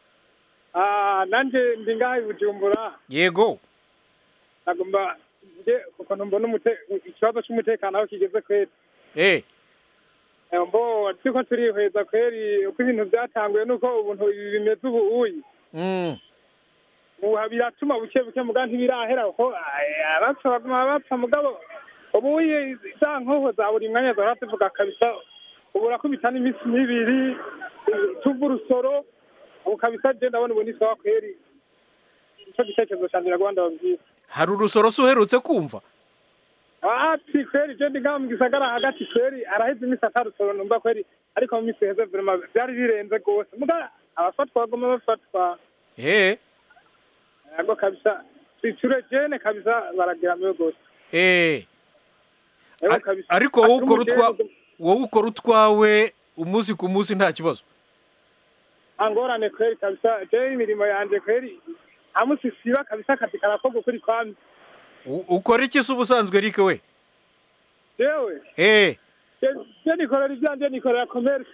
Ah, nanje ndi ngaha i bujumbura yego nagomba nge ukuntu mbona umute- ikibazo c'umutekano aho kigeze kweri eh Eh, mbo turiko turihweza kweri uko ibintu vyatanguye nuko ubuntu ibi bimeze ubu uyi mm. ubu biratuma buke buke muga ntibirahera kuko ah, abapfa baguma bapfa mugabo ubu uyi za nkoho za buri mwanya zahora zivuga kabisa ubu urakubita n'iminsi n'ibiri eh, tuva urusoro ubu kabisa je ndabona ubu ni sawa kweri ico gitekerezo canje nagomba ndababwira hari urusoro se uherutse kumva ati kweri je ndi ngaha mu gisagara hagati kweri araheze iminsi atarusoro numva kweri ariko mu minsi iheze vrema vyari birenze rwose muga abafatwa baguma bafatwa eh yego kabisa twicure jene kabisa barageramiwe rwose eh Yego Ar- kabisa. ariko wowe Ati ukora utwa umujene- wowe ukora utwawe umunsi ku munsi nta kibazo angorane kweri kabisa je imirimo yanje kweri amusi siba kabisa akazi karakorwa ukuri kwami U- ukora iki se ubusanzwe eric we jewe eh je- je nikorera ivyanje nikorera commerce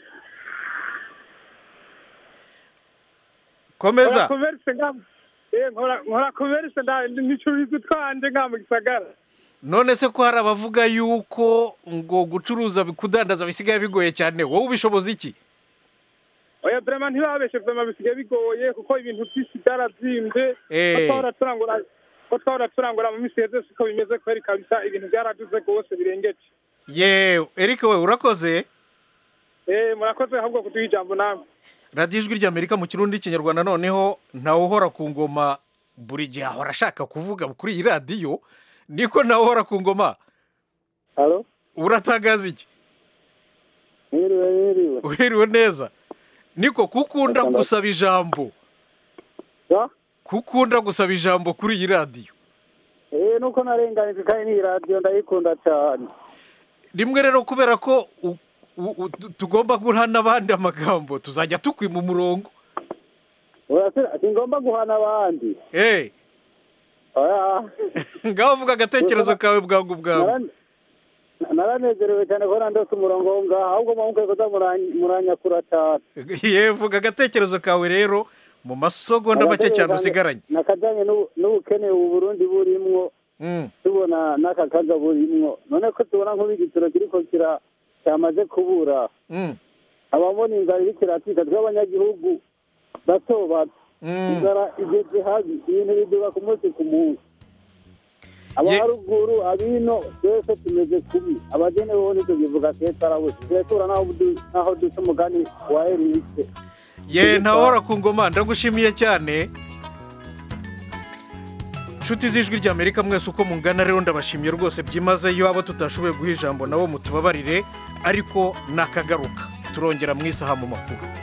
komeza nkora commerce nga eh nkora nkora commerce nda nicuriza twanje nga mu gisagara none se ko hari abavuga yuko ngo gucuruza kudandaza bisigaye bigoye cyane wowe ubishoboza iki oya vrema ntibabeshe vrema bisigaye bigoye kuko ibintu vyinshi vyarazimvye Eh. ko twahora turangura ko twahora turangura mu misi yeze siko bimeze kweri kabisa ibintu vyaraduze rwose birengeje ye eric we urakoze eh murakoze ahubwo kuduha ijambo namwe radiyo ijwi ry'amerika mu kirundi n'ikinyarwanda noneho ntawe uhora ku ngoma buri gihe ahora ashaka kuvuga kuri iyi radiyo niko nawe uhora ku ngoma halo uratangaza iki mwiriwe mwiriwe uhiriwe neza niko kukunda gusaba ijambo kukunda gusaba ijambo kuri iyi radiyo eh nuko narenganije kandi n'iyi radiyo ndayikunda cyane rimwe rero kubera ko u- u- u- tu- tugomba guha n'abandi amagambo tuzajya tukwima umurongo urasira ngomba guhana abandi eh oya ngaho vuga agatekerezo kawe bwangu bwawe Nara- naranezerewe cyane ko nandose umurongo wo ngaha ahubwo mwamukaye kuza muran- muranyakura cyane ye vuga agatekerezo kawe rero mu masegonda make cyane usigaranye nakajyanye n'ubu- n'ubukene ubu burundi burimwo Mm. tubona n'aka kaga burimwo none ko tubona nk'ubigitiro kiriko kira cyamaze kubura Mm. ababona inzara iriko iratwika tw'abanyagihugu bato bato Mm. inzara igeze habi ibintu biduga ku munsi ku munsi abaharuguru abino twese tumeze kubi abagene boho nicyo bivuga keza arabuze turetura naho du- naho duca umugani wa erike ye ntawahora ku ngoma ndagushimiye cyane inshuti z'ijwi ry'amerika mwese uko mungana rero ndabashimye rwose byimazeyo abo tutashoboye guha ijambo nabo mutubabarire ariko nakagaruka turongera mu isaha mu makuru